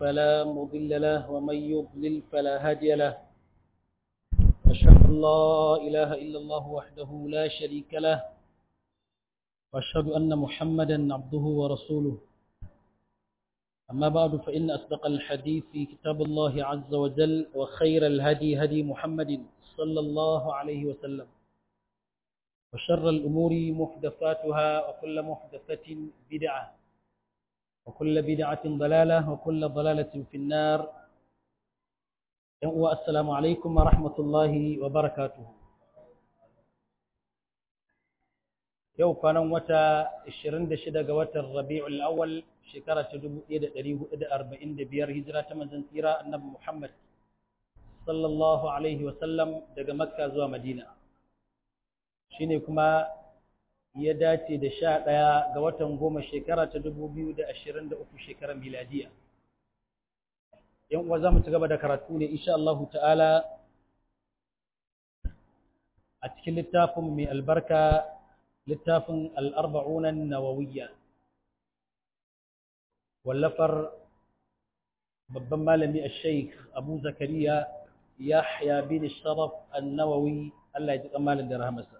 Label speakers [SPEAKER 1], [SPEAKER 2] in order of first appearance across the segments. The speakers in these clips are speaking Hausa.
[SPEAKER 1] فلا مضل له ومن يضلل فلا هادي له أشهد أن لا إله إلا الله وحده لا شريك له وأشهد أن محمدا عبده ورسوله أما بعد فإن أصدق الحديث في كتاب الله عز وجل وخير الهدي هدي محمد صلى الله عليه وسلم وشر الأمور محدثاتها وكل محدثة بدعة وكل بدعة ضلالة وكل ضلالة في النار السلام عليكم ورحمة الله وبركاته yau kwanan wata 26 ga watan Rabi'ul Awwal shekara ta 1445 hijira ta manzon tsira Annabi Muhammad sallallahu alaihi wa sallam daga Makka zuwa Madina shine kuma ya dace da 11 ga watan goma shekara ta 2023 shekarar miladiya yan uwa zamu ci gaba da karatu ne insha Allah ta'ala a cikin littafin mai albarka littafin al'arba'unan nawawiyya wallafar babban malami a sheikh abu zakariya yahya bin sharaf annawawi Allah ya ji tsammanin da rahamarsa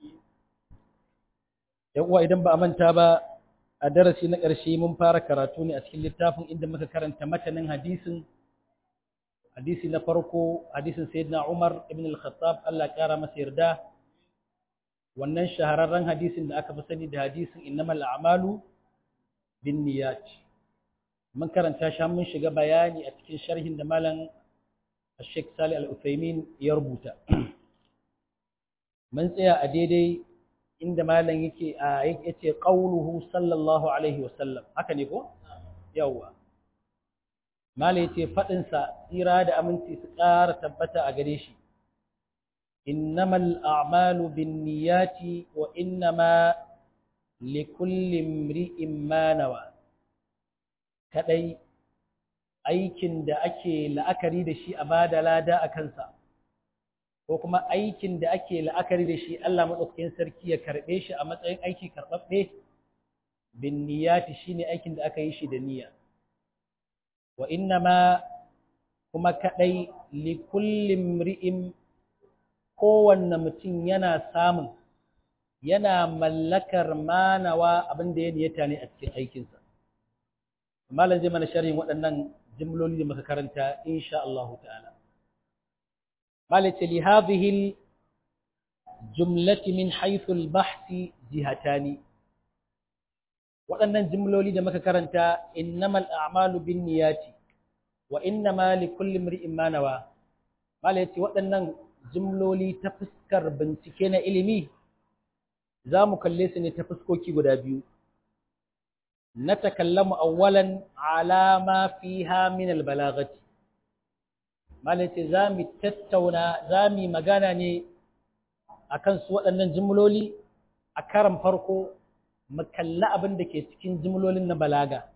[SPEAKER 1] uwa idan ba a manta ba a darasi na ƙarshe mun fara karatu ne a cikin littafin inda muka karanta matanin hadisin hadisi na farko hadisin sayyidina umar ibn al-khattab Allah ya kara masa yarda wannan shahararren hadisin da aka fi sani da hadisin innamal a'malu bin niyyat mun karanta shi mun shiga bayani a cikin sharhin da malam Sheikh Salih Al-Uthaymeen ya rubuta mun tsaya a daidai inda malam yake a yace qauluhu sallallahu alaihi wasallam haka ne ko yawa malam yace fadin sa tsira da aminci su ƙara tabbata a gare shi إنما الأعمال بالنيات وإنما لكل امرئ ما نوى kadai aikin da ake la'akari da shi a bada lada a kansa ko kuma aikin da ake la'akari da shi Allah madaukakin sarki ya karbe shi a matsayin aiki karbabbe bin niyyati shine aikin da aka yi shi da niyya wa innama kuma kadai li kulli imri'in kowanne mutum yana samun yana mallakar manawa abin da ya niyata ne a cikin aikinsa. Malam zai mana sharhin waɗannan jimloli da muka karanta insha Allah ta'ala. Malam ce li hadhihi jumlati min haythu al-bahthi jihatani. Waɗannan jimloli da muka karanta innamal a'malu binniyati wa innama likulli imri'in ma nawa. Malam ce waɗannan jimloli ta fuskar bincike na ilimi za mu kalle su ne ta fuskoki guda biyu na takallamu awwalan alama fiha min albalagati malai ce za mu tattauna za mu magana ne akan su waɗannan jimloli a karan farko mu kalli abin da ke cikin jimlolin na balaga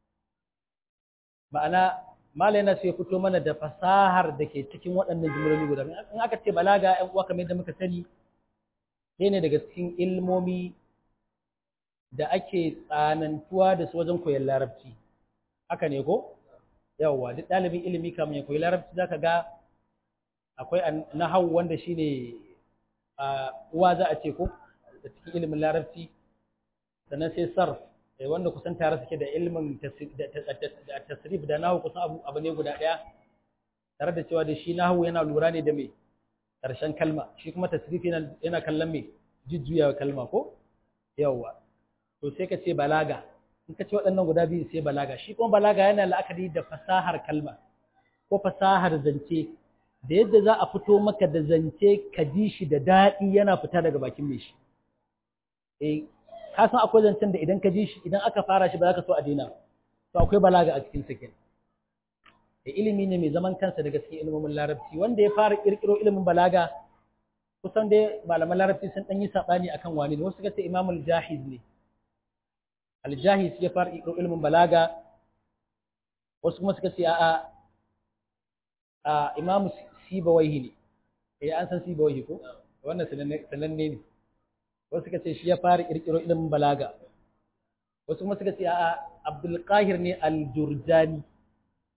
[SPEAKER 1] ma'ana mala yana so ya fito mana da fasahar da ke cikin waɗannan jimloli guda in aka ce balaga ƴan uwa kamar yadda muka sani sai ne daga cikin ilmomi da ake tsanantuwa da su wajen koyon larabci haka ne ko yawwa duk ɗalibin ilimi kamar ya koyi larabci zaka ga akwai nahawu wanda shine uwa za a ce ko da cikin ilimin larabci sannan sai sarf wanda kusan tare suke da ilmin tasrif da nahu kusan abu ne guda ɗaya tare da cewa da shi nahu yana lura ne da mai ƙarshen kalma shi kuma tasrif yana kallon mai jujjuya kalma ko yawwa to sai ka ce balaga in ka ce waɗannan guda biyu sai balaga shi kuma balaga yana la'akari da fasahar kalma ko fasahar zance da yadda za a fito maka da zance ka ji shi da daɗi yana fita daga bakin mai shi eh ka san akwai zancen da idan ka ji shi idan aka fara shi ba za ka so a daina to akwai balaga a cikin sakin da ilimi ne mai zaman kansa daga cikin ilimin larabci wanda ya fara kirkiro ilimin balaga kusan dai malaman larabci sun dan yi sabani akan wani ne wasu suka ce imamul jahiz ne al-jahiz ya fara kirkiro ilimin balaga wasu kuma suka ce a'a a imamu sibawaihi ne eh an san sibawaihi ko wannan sananne ne wasu suka ce shi ya fara kirkiro ilimin balaga wasu kuma suka ce a'a Abdul Qahir ne al-Jurjani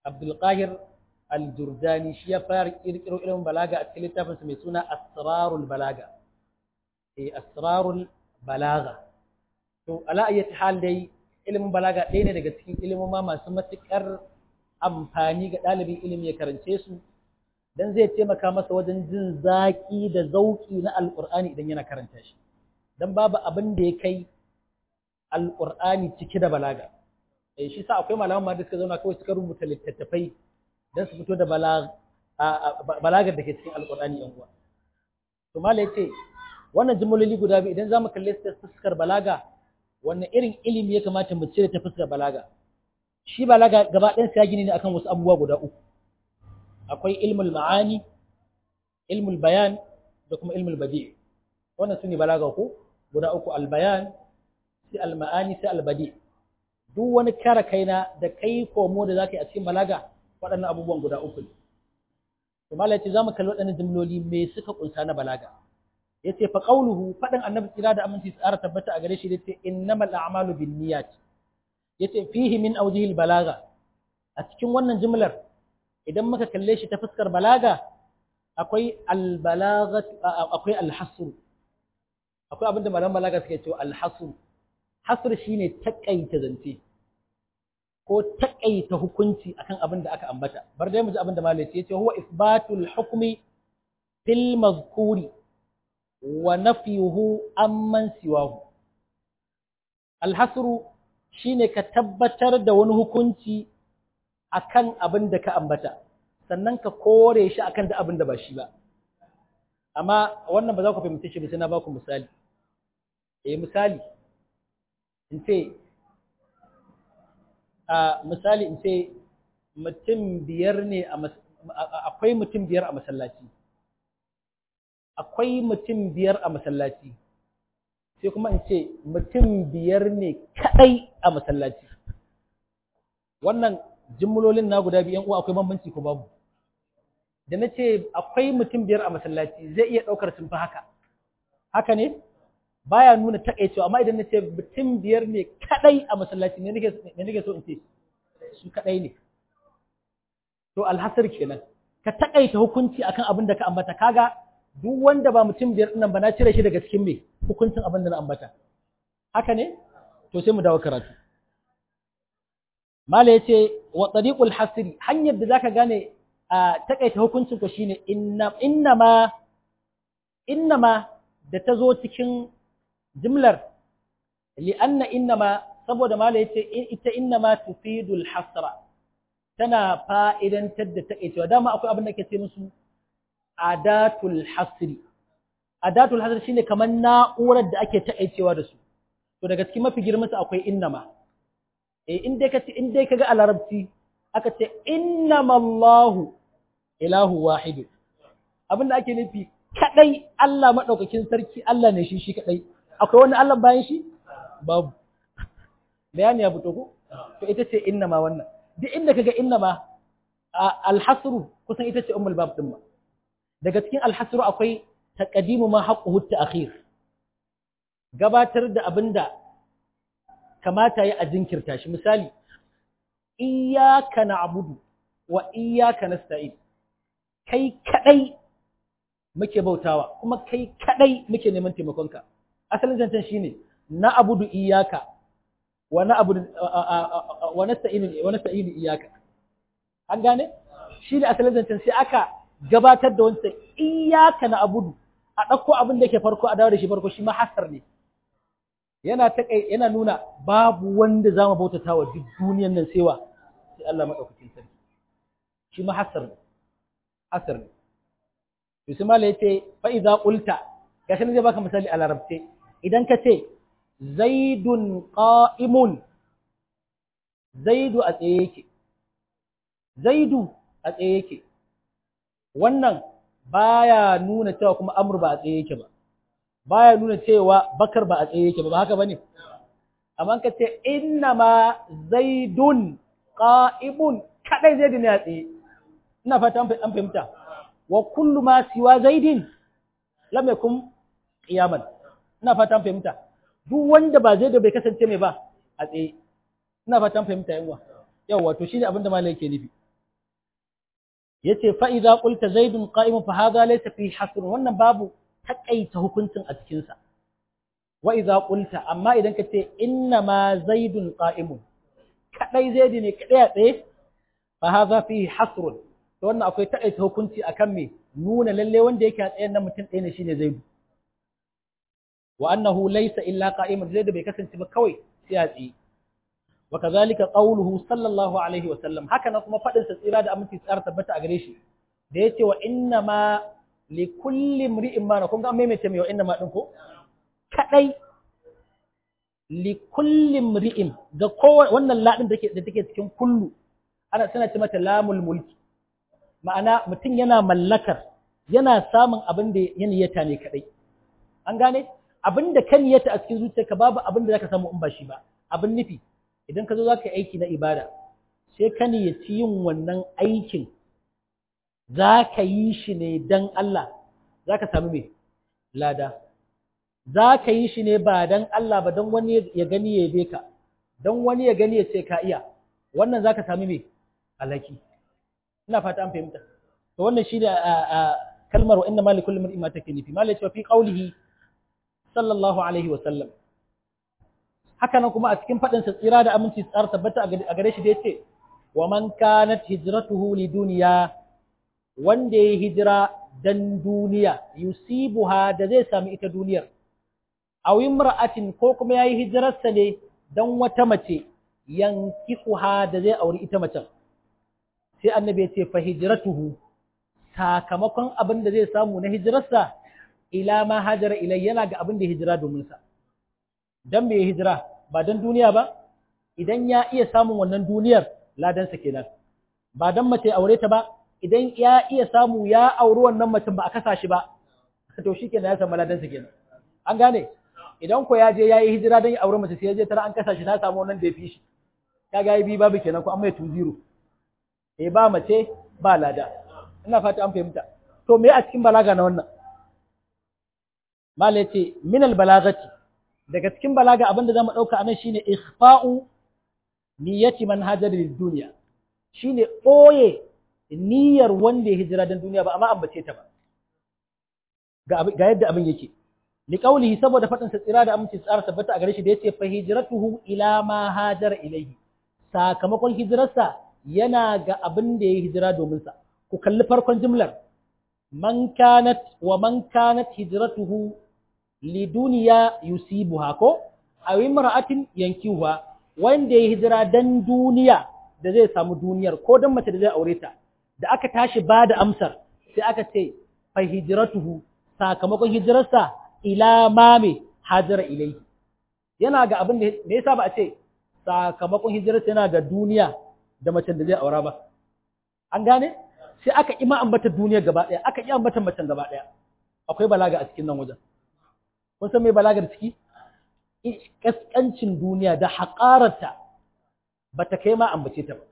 [SPEAKER 1] Abdul Qahir Al-Jurdani shi ya fara kirkiro ilimin balaga a cikin littafinsa mai suna Asrarul Balaga eh Asrarul Balaga to ala ayyati hal dai ilimin balaga ɗaya ne daga cikin ilimoma masu matuƙar amfani ga ɗalibin ilimi ya karance su dan zai taimaka masa wajen jin zaƙi da zauƙi na alƙur'ani idan yana karanta shi dan babu abin da ya kai alƙur'ani cike da balaga eh shi sa akwai malaman ma da suka zauna kawai suka rubuta littattafai dan su fito da balagar da ke cikin alƙur'ani yan uwa to malai yace wannan jimloli guda biyu idan zamu kalle su ta fuskar balaga wannan irin ilimi ya kamata mu cire ta fuskar balaga shi balaga gaba ɗayan sa gini ne akan wasu abubuwa guda uku akwai ilmul ma'ani ilmul bayan da kuma ilmul badi wannan sune balaga ko guda uku al bayan sai al ma'ani sai al badi duk wani kara kaina da kai komo da zaka yi a cikin balaga waɗannan abubuwan guda uku ne to malai ce zamu kalli waɗannan jimloli me suka kunsa na balaga yace fa qawluhu faɗin annabi tsira da aminci tsara tabbata a gare shi yace innamal a'malu binniyat yace fihi min awjihil balaga a cikin wannan jimlar idan muka kalle shi ta fuskar balaga akwai albalagat akwai alhasr akwai abinda malaman balaga suke cewa alhasr hasr shine takaita zance ko takaita hukunci akan abin da aka ambata bar dai mu ji abin da malai yace huwa isbatul hukmi fil mazkuri wa nafyuhu amman siwahu alhasr shine ka tabbatar da wani hukunci akan abin da ka ambata sannan ka kore shi akan da abin da ba shi ba amma wannan ba za ku fahimci shi ba sai na ba ku misali eh misali in ce a misali in ce mutum biyar ne a akwai mutum biyar a masallaci akwai mutum biyar a masallaci sai kuma in ce mutum biyar ne kadai a masallaci wannan jimlolin na guda biyan uwa akwai bambanci ko babu da na ce akwai mutum biyar a masallaci zai iya ɗaukar sun fi haka haka ne baya nuna takaicewa amma idan na ce mutum biyar ne kadai a masallaci ne nake so in ce su kadai ne to alhasar kenan ka takaita hukunci akan abin da ka ambata kaga duk wanda ba mutum biyar nan ba na cire shi daga cikin me hukuncin abin da na ambata haka ne to sai mu dawo karatu mala yace wa tariqul hasri hanyar da zaka gane a takaita hukuncin ko shine inna innama innama da ta zo cikin jimlar li'anna innama saboda mala yace ita innama tufidul hasra tana fa'idantar da takaicewa dama akwai abin da ke ce musu adatul hasri adatul hasri shine kamar na'urar da ake takaicewa da su to daga cikin mafi girman su akwai innama eh in dai kace in dai kaga a larabci aka ce innamallahu ilahu wahid abin da ake nufi kadai Allah madaukakin sarki Allah ne shi shi kadai akwai wani Allah bayan shi babu bayani ya fito ko to ita ce innama wannan duk inda kaga innama alhasru kusan ita ce ummul bab din ma daga cikin alhasru akwai taqdimu ma haqquhu ta'khir gabatar da abinda kamata ya a jinkirta shi misali iyyaka na'budu wa iyyaka nasta'in kai kadai muke bautawa kuma kai kadai muke neman taimakonka asalin zancen shine na abudu iyyaka wa na abudu wa nasta'inu wa nasta'inu iyyaka an gane shi ne asalin zancen sai aka gabatar da wancan iyyaka na abudu a ɗauko abin da ke farko a dawo da shi farko shi ma hasar ne yana ta yana nuna babu wanda za mu bautata wa duk duniyan nan sai wa sai Allah madaukakin sarki shi ma hasar ne hasar ne to sai mala yace fa idza qulta gashi ne zai baka misali a larabce idan ka ce zaidun qa'imun zaidu a tsaye yake zaidu a tsaye yake wannan baya nuna cewa kuma amr ba a tsaye yake ba baya nuna cewa bakar ba a tsaye yake ba ba haka bane amma ka ce innama zaidun qa'imun kadai zaidu ne a tsaye ina fata an fahimta wa kullu ma siwa zaidin lam yakun qiyaman ina fata an fahimta duk wanda ba zaidu bai kasance mai ba a tsaye ina fata an fahimta yawa yawa to shine abinda malai yake nufi yace fa idza qulta zaidun qa'imun fa hadha laysa fi hasr wannan babu takaita hukuncin a cikin sa wa idza qulta amma idan ka ce inna ma zaidun qa'imun kadai zaidi ne kadai a tsaye fa hadha fi hasr to wannan akwai takaita hukunci akan me nuna lalle wanda yake a tsayen nan mutum ɗaya ne shine zaidu wa annahu laysa illa qa'imun zaidu bai kasance ba kawai sai a tsaye wa kadhalika qawluhu sallallahu alaihi wa sallam haka nan kuma fadin sa tsira da aminci tsar tabbata a gare shi da yace wa inna ma li kulli imri'in ma kun ga maimaita mai wa inna ma din ko kadai li kulli imri'in ga kowa wannan ladin da take da take cikin kullu ana tana ce mata lamul mulki ma'ana mutum yana mallakar yana samun abin da ya niyyata ne kadai an gane abin da ka niyyata a cikin zuciyarka babu abin da zaka samu in ba shi ba abin nufi idan ka zo zaka yi aiki na ibada sai ka niyyaci yin wannan aikin zaka yi shi ne dan Allah zaka samu me lada zaka yi shi ne ba dan Allah ba dan wani ya gani ya yabe ka dan wani ya gani ya ce ka iya wannan zaka samu me alaki ina fata an fahimta to wannan shine kalmar wa inna malikul mar'i ma take nufi malai cewa fi qaulihi sallallahu alaihi wa sallam haka nan kuma a cikin fadin sa tsira da aminci tsar tabbata a gare shi da yace wa man kanat hijratuhu li dunya wanda ya hijira dan duniya yusibuha da zai sami ita duniyar aw imra'atin ko kuma yayi hijirarsa ne dan wata mace yankihuha da zai auri ita macen sai annabi ya ce fa hijratuhu sakamakon abin da zai samu na hijirarsa ila ma hajara ilai yana ga abin da hijira domin sa dan me hijira ba dan duniya ba idan ya iya samun wannan duniyar ladan sa kenan ba dan mace aure ta ba idan ya iya samu ya auri wannan mutum ba a kasa shi ba to shikenan ya samu ladan sa kenan an gane idan ko ya je yayi hijira dan ya aure mace sai ya je tara an kasa shi na samu wannan da ya fi shi kaga yi bi babu kenan ko an mai 2-0 eh ba mace ba lada ina fata an fahimta to me a cikin balaga na wannan mala yace min al balagati daga cikin balaga abinda zamu dauka anan shine ikhfa'u niyyati man hajara lid dunya shine boye niyyar wanda ya hijira dan duniya ba amma ambace ta ba ga ga yadda abin yake li qawlihi saboda fadin sa tsira da aminci tsara tabbata a gare shi da yace fa hijratuhu ila ma hajara ilayhi sakamakon hijirarsa yana ga abin da ya hijira domin sa ku kalli farkon jimlar man kanat wa man kanat hijratuhu liduniya yusibuha ko aw imra'atin yankihuha wanda ya hijira dan duniya da zai samu duniyar ko dan mace da zai aure ta da aka tashi ba da amsar sai aka ce fa hijratuhu sakamakon hijirarsa ila mame hajara ilaihi yana ga abin da me yasa ba a ce sakamakon hijirarsa yana ga duniya da macen da zai aura ba an gane sai aka ima ambata duniya gaba ɗaya aka iya ambata macen gaba ɗaya akwai balaga a cikin nan wajen kun san me balagar ciki kaskancin duniya da haƙararta ba ta kai ma ambace ta ba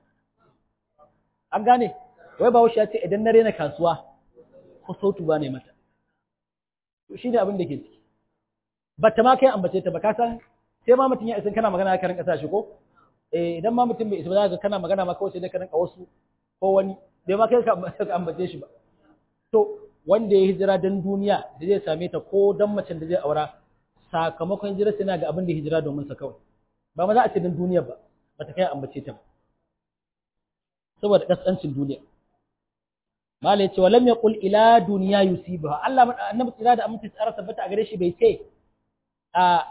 [SPEAKER 1] an gane wai ba ya ce idan na rena kasuwa ko sautu ba ne mata to shi ne abin da ke ciki ba ta ma kai ambace ta ba ka san sai ma mutum ya isan kana magana ka rinka sa shi ko eh idan ma mutum bai isa ba za ka kana magana ma kawai sai dai ka rinka wasu ko wani bai ma kai ka ambace shi ba to wanda ya hijira dan duniya da zai same ta ko dan macen da zai aura sakamakon hijira sai na ga abin da hijira domin sa kawai ba ma za a ce dan duniya ba ba ta kai ambace ta ba saboda kasancin duniya mala yace walam yaqul ila dunya yusibaha Allah annabi tsira da aminci tsara tabbata a gare shi bai ce a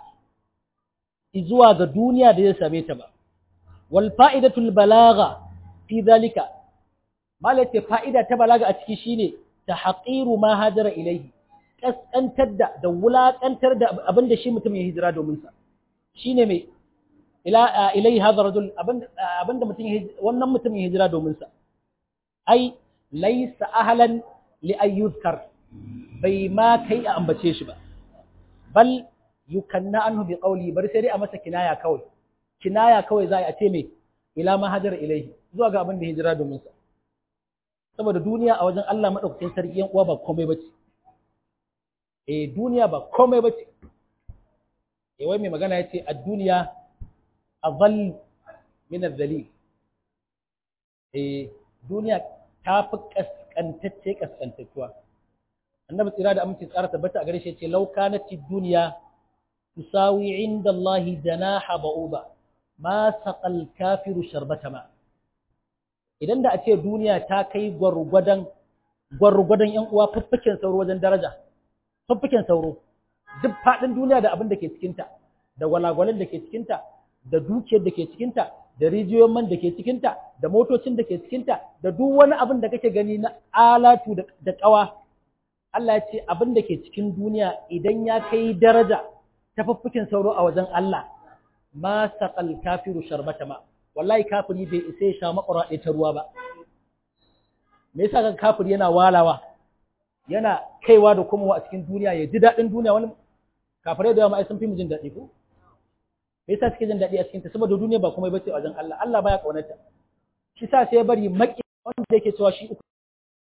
[SPEAKER 1] zuwa ga duniya da zai same ta ba wal fa'idatul balagha fi dhalika mala yace fa'ida ta balaga a ciki shine tahqiru ma hajara ilayhi kaskantar da da wulakantar da abin da shi mutum ya hijira domin sa shine mai ila ilayhi hadha rajul abin da mutum wannan mutum ya hijira domin sa ai laysa ahlan li ay yuzkar bai ma kai a ambace shi ba bal yukanna anhu bi qawli bari sai dai a masa kinaya kawai kinaya kawai za a ce mai ila ma hajara ilayhi zuwa ga abin da hijira domin sa saboda duniya a wajen Allah madaukakin sarki yan uwa ba komai bace eh duniya ba komai bace eh wai mai magana yace ad-dunya adall min adh-dhalil eh duniya ta fi kaskantacce kaskantattuwa annabi tsira da aminci tsara tabbata a gare shi ce law kanat duniya tusawi inda Allah janaha ba'uba ma saqal kafiru sharbata ma idan da a ce duniya ta kai gwargwadon gwargwadon yan uwa fuffuken sauro wajen daraja fuffuken sauro duk faɗin duniya da abin da ke cikinta da gwalagwalin da ke cikinta da dukiyar da ke cikinta da rijiyoyin man da ke cikinta da motocin da ke cikinta da duk wani abin da kake gani na alatu da ƙawa Allah ya ce abin da ke cikin duniya idan ya kai daraja ta fuffukin sauro a wajen Allah ma saqal kafiru sharbata ma wallahi kafiri bai isa ya sha makura ɗaya ta ruwa ba me yasa kan kafiri yana walawa yana kaiwa da komowa a cikin duniya ya ji daɗin duniya wani kafirai da yawa ai sun fi mu jin daɗi ko me yasa suke jin daɗi a cikin ta saboda duniya ba komai bace a wajen Allah Allah baya kaunarta shi sa sai bari maki wanda yake cewa shi uku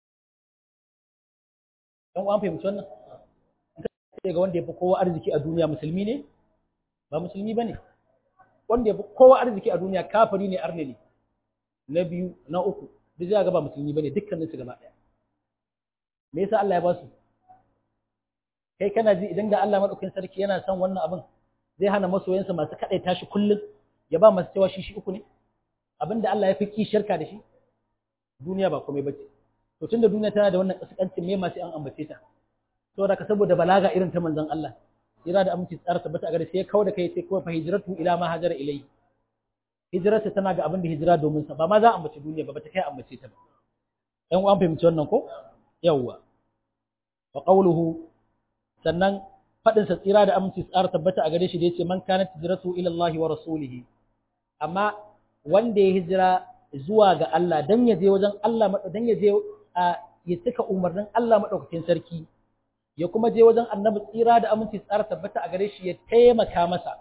[SPEAKER 1] dan uwan fahimci wannan sai ga wanda ya fi kowa arziki a duniya musulmi ne ba musulmi bane wanda ya fi kowa arziki a duniya kafiri ne arne ne na biyu na uku duk zai ga ba musulmi bane dukkanin su gaba ɗaya me yasa Allah ya ba su kai kana ji idan da Allah madaukakin sarki yana son wannan abin zai hana masoyansa masu kaɗai tashi kullum ya ba masu cewa shi shi uku ne abinda Allah ya fi ki shirka da shi duniya ba komai bace to tunda duniya tana da wannan kaskancin me masu an ambace ta saboda ka saboda balaga irin ta manzon Allah ira da aminci tsara tabbata a gare sai kawo da kai sai kuma fa hijratu ila ma hajara ilai hijrarsa tana ga abin da hijira domin sa ba ma za a ambace duniya ba bata kai ambace ta ba ɗan uwan fahimci wannan ko yawwa wa qawluhu sannan faɗin sa tsira da aminci tsara tabbata a gare shi da yace man kana hijratu ila Allah wa rasulihi amma wanda ya hijira zuwa ga Allah dan ya je wajen Allah dan ya je ya cika umarnin Allah madaukakin sarki ya kuma je wajen annabi tsira da aminci tsara tabbata a gare shi ya taimaka masa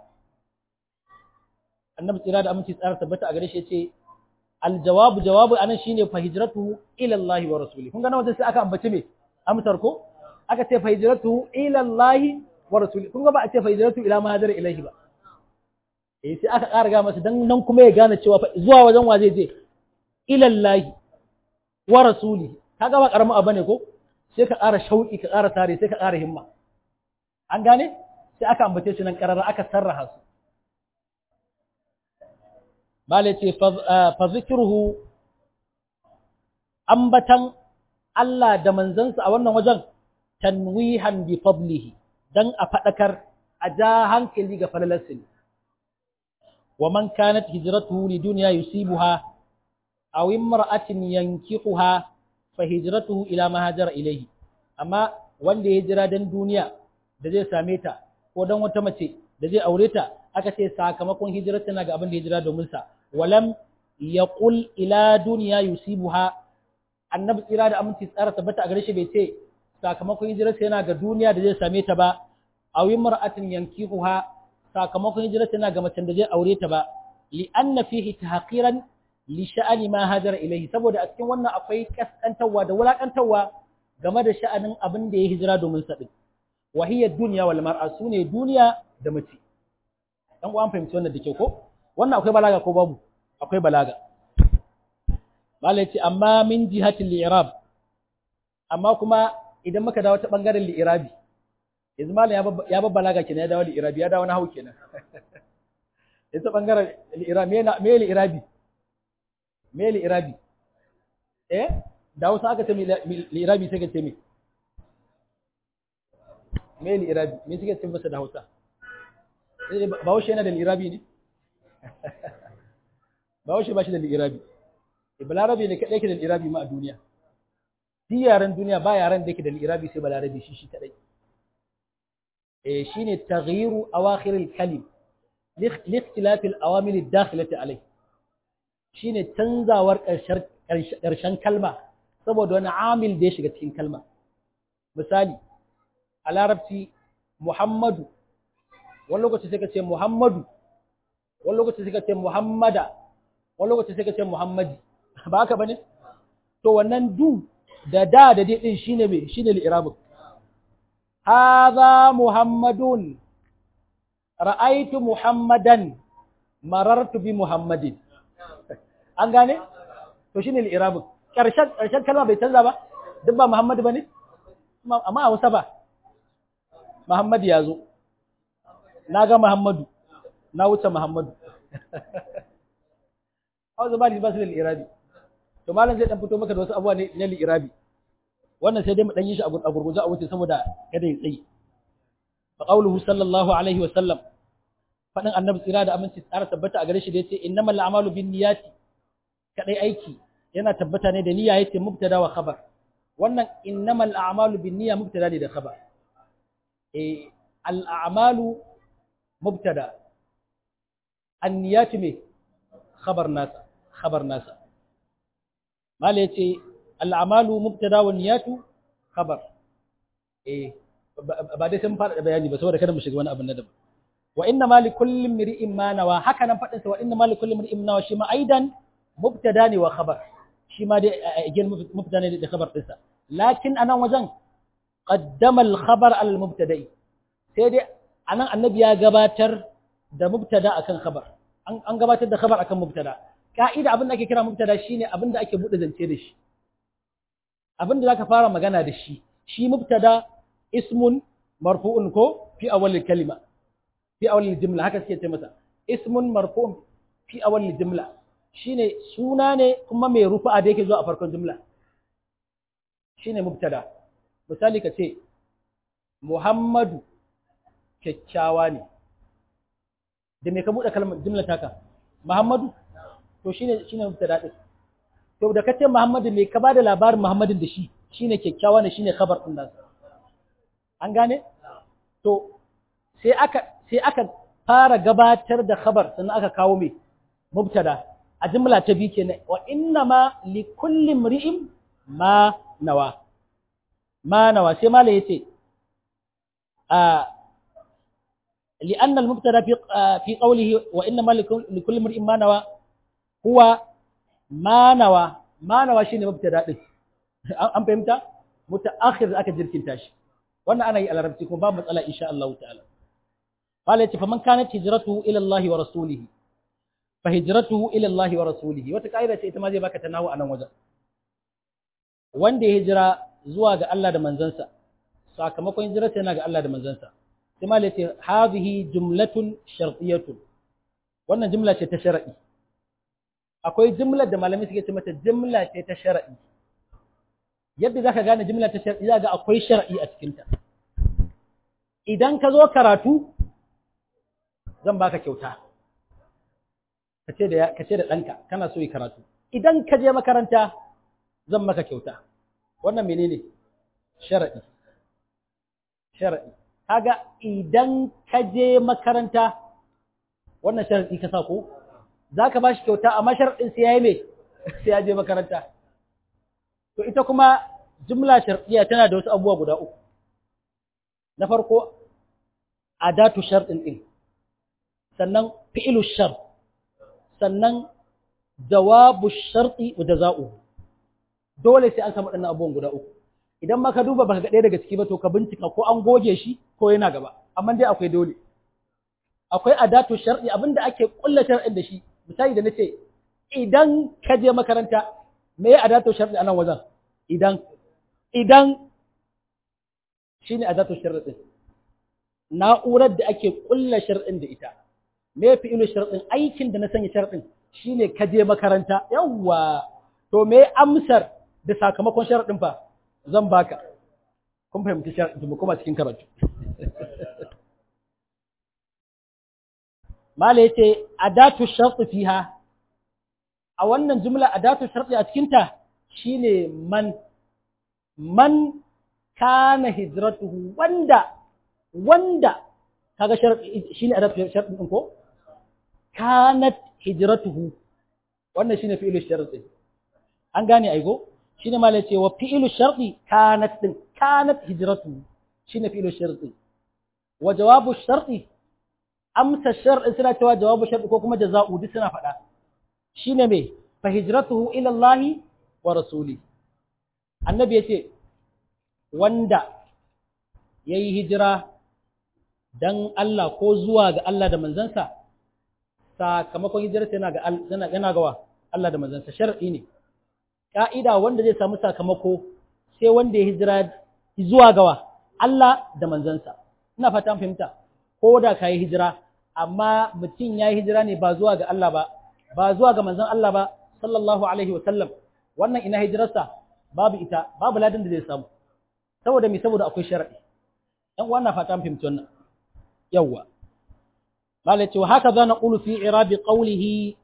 [SPEAKER 1] annabi tsira da aminci tsara tabbata a gare shi yace aljawabu jawabu anan shine fa hijratu ila Allah wa rasulihi kun ga nan wajen sai aka ambace me amsar ko aka ce fa hijratu ila Allah wa rasulihi kun ga ba a ce fa hijratu ila ma hajara ilaihi ba eh sai aka ƙara ga masa dan nan kuma ya gane cewa zuwa wajen wa zai je ila Allah wa rasulihi kaga ba karamin abu ne ko sai ka ƙara shauki ka ƙara tare sai ka ƙara himma an gane sai aka ambace shi nan karara aka sarraha su Bale ce, fa zikiruhu ambatan Allah da manzansa a wannan wajen tanwihan bi fadlihi dan a faɗakar a ja hankali ga falalarsa ne. Wa man kanat hijratuhu li dunya yusibuha aw imra'atin yankihuha fa hijratuhu ila ma hajara ilayhi. Amma wanda ya hijira dan duniya da zai same ta ko dan wata mace da zai aure ta aka ce sakamakon hijirar tana ga abin da hijira domin sa walam yaqul ila dunya yusibuha annabi tsira da aminci tsara tabbata a gare shi bai ce sakamakon hijirar yana ga duniya da zai same ta ba aw imra'atin yankihuha sakamakon hijirar yana ga macen da zai aure ta ba li anna fihi tahqiran li sha'ani ma hajara ilayhi saboda a cikin wannan akwai kaskantawa da wulakantawa game da sha'anin abin da ya hijira domin sa din wa hiya dunya wal mar'a sune duniya da mace dan uwan fahimci wannan da ke ko wannan akwai balaga ko babu akwai balaga malai ce amma min jihatil li'irab amma kuma idan muka dawo ta bangaren li'irabi yanzu malai ya ba balaga kenan ya dawo li'irabi ya dawo na hau kenan yanzu bangaren li'irabi me me li'irabi me li'irabi eh da wasu aka ce li'irabi sai ka ce me me li'irabi me suke ce masa da Hausa Bahaushe yana da li'irabi ne Bahaushe ba shi da li'irabi balarabe ne kaɗai ke da li'irabi ma a duniya duk yaren duniya ba yaren da yake da li'irabi sai balarabe shi shi kaɗai eh shine taghyiru awakhir al-kalim li ikhtilaf al-awamil ad-dakhilati alayh shine canzawar ƙarshen kalma saboda wani amil da ya shiga cikin kalma misali a larabci muhammadu wani lokaci sai ka ce muhammadu wani lokaci sai ka ce muhammada wani lokaci sai ka ce muhammadi ba haka bane to wannan du da da da dai din shine me shine li'irabun hadha muhammadun ra'aytu muhammadan marartu bi muhammadin an gane to shine li'irabun ƙarshen ƙarshen kalma bai canza ba duk ba Muhammadu bane amma a Hausa ba Muhammadu ya zo na ga Muhammadu na wuce Muhammadu Hausa ba ni ba su da irabi to malam zai dan fito maka da wasu abubuwa ne na irabi wannan sai dai mu dan yi shi a gurguje a wuce saboda kada ya tsayi fa qawluhu sallallahu alaihi wa sallam fadin annabi tsira da aminci tsara tabbata a gare shi da yace innamal a'malu binniyati kadai aiki yana tabbata ne da niyya yace mubtada wa khabar wannan innamal a'malu binniyya mubtada ne da khabar eh al a'malu mubtada an-niyyatu me khabar nasa khabar nasa mala yace al a'malu mubtada wa niyyatu khabar eh ba dai sun fara bayani ba saboda kada mu shiga wani abu na daban wa inna ma li kulli imri'in ma nawa haka nan fadin sa wa inna ma li kulli imri'in nawa shi ma aidan mubtada ne wa khabar shi ma dai again mubtada ne da khabar din sa lakin anan wajen qaddama al khabar al mubtada'i sai dai anan annabi ya gabatar da mubtada akan khabar an gabatar da khabar akan mubtada ka'ida abin da ake kira mubtada shine abin da ake bude zance da shi abin da zaka fara magana da shi shi mubtada ismun marfu'un ko fi awwalil kalima fi awwalil jumla haka suke ce masa ismun marfu'un fi awwalil jumla shine suna ne kuma mai rufu'a da yake zuwa a farkon jumla shine mubtada misali ka ce Muhammadu kyakkyawa ne da me ka bude kalmar jumla taka Muhammadu to shine shine mubtada din to da kace Muhammadu me ka bada labarin Muhammadin da shi shine kyakkyawa ne shine khabar din nasa an gane to sai aka sai aka fara gabatar da khabar sannan aka kawo me mubtada a jumla ta biyu kenan wa inna ma li kulli imri'in ma nawa ma nawa sai mala yace a لأن المبتدا في في قوله وإنما لكل امرئ ما نوى هو ما نوى ما نوى شيء مبتدا din an fahimta mutaakhir aka jirkinta shi wannan ana yi a larabci kuma ba matsala insha Allah ta'ala qala yace faman kanat hijratuhu ila Allah wa rasulihi fa hijratuhu ila Allah wa rasulihi wata kaida ce ita ma zai baka tanawu anan wajen wanda ya hijira zuwa ga Allah da manzansa sakamakon hijirarsa yana ga Allah da manzansa sai ma yace hadhihi jumlatun shartiyatun wannan jumla ce ta shar'i akwai jumlar da malamai suke ce mata jumla ce ta shar'i yadda zaka gane jumla ta shar'i zaka ga akwai shar'i a cikin ta idan ka zo karatu zan baka kyauta kace da kace da danka kana so yi karatu idan ka je makaranta zan maka kyauta wannan menene shar'i shar'i kaga idan ka je makaranta wannan shar'i ka sa ko zaka bashi kyauta amma shar'in sai yayi me sai ya je makaranta to ita kuma jumla shar'iyya tana da wasu abubuwa guda uku na farko adatu shar'in din sannan fi'lu shar sannan jawabu shar'i wa jaza'u dole sai an samu waɗannan abubuwan guda uku idan ma ka duba baka ga ɗaya daga ciki ba to ka bincika ko an goge shi ko yana gaba amma dai akwai dole akwai adatu shar'i abinda ake kulla shar'in da shi misali da nace idan ka je makaranta me ya adatu shar'i anan wajen idan idan shine adatu shar'i na'urar da ake kulla shar'in da ita me fi ilu shar'in aikin da na sanya shar'in shine ka je makaranta yawwa to me amsar da sakamakon shar'in fa zan baka kun fahimci shar'in mu kuma cikin karatu mala yace adatu shar'i fiha a wannan jumla adatu shar'i a cikin ta shine man man kana hijratuhu wanda wanda kaga shar'i shine adatu shar'i din ko kanat hijratuhu wannan shine fi'lu shar'i an gane aigo shine malai ce wa fi'lu shar'i kanat din kanat hijratuhu shine fi'lu shar'i wa jawabu shar'i amsa shar'i suna cewa jawabu shar'i ko kuma jaza'u duk suna faɗa shine me fa hijratuhu ila Allah wa rasuli annabi yace wanda yayi hijira dan Allah ko zuwa ga Allah da manzansa sakamakon hijirarsa yana ga yana ga wa Allah da manzansa shar'i ne ka'ida wanda zai samu sakamako sai wanda ya hijira zuwa gawa Allah da manzansa ina fata an fahimta ko da kai hijira amma mutum ya yi hijira ne ba zuwa ga Allah ba ba zuwa ga manzon Allah ba sallallahu alaihi wa sallam wannan ina hijirarsa babu ita babu ladan da zai samu saboda me saboda akwai sharadi dan wannan fata an fahimci wannan yawwa قال وهكذا نقول في إعراب قوله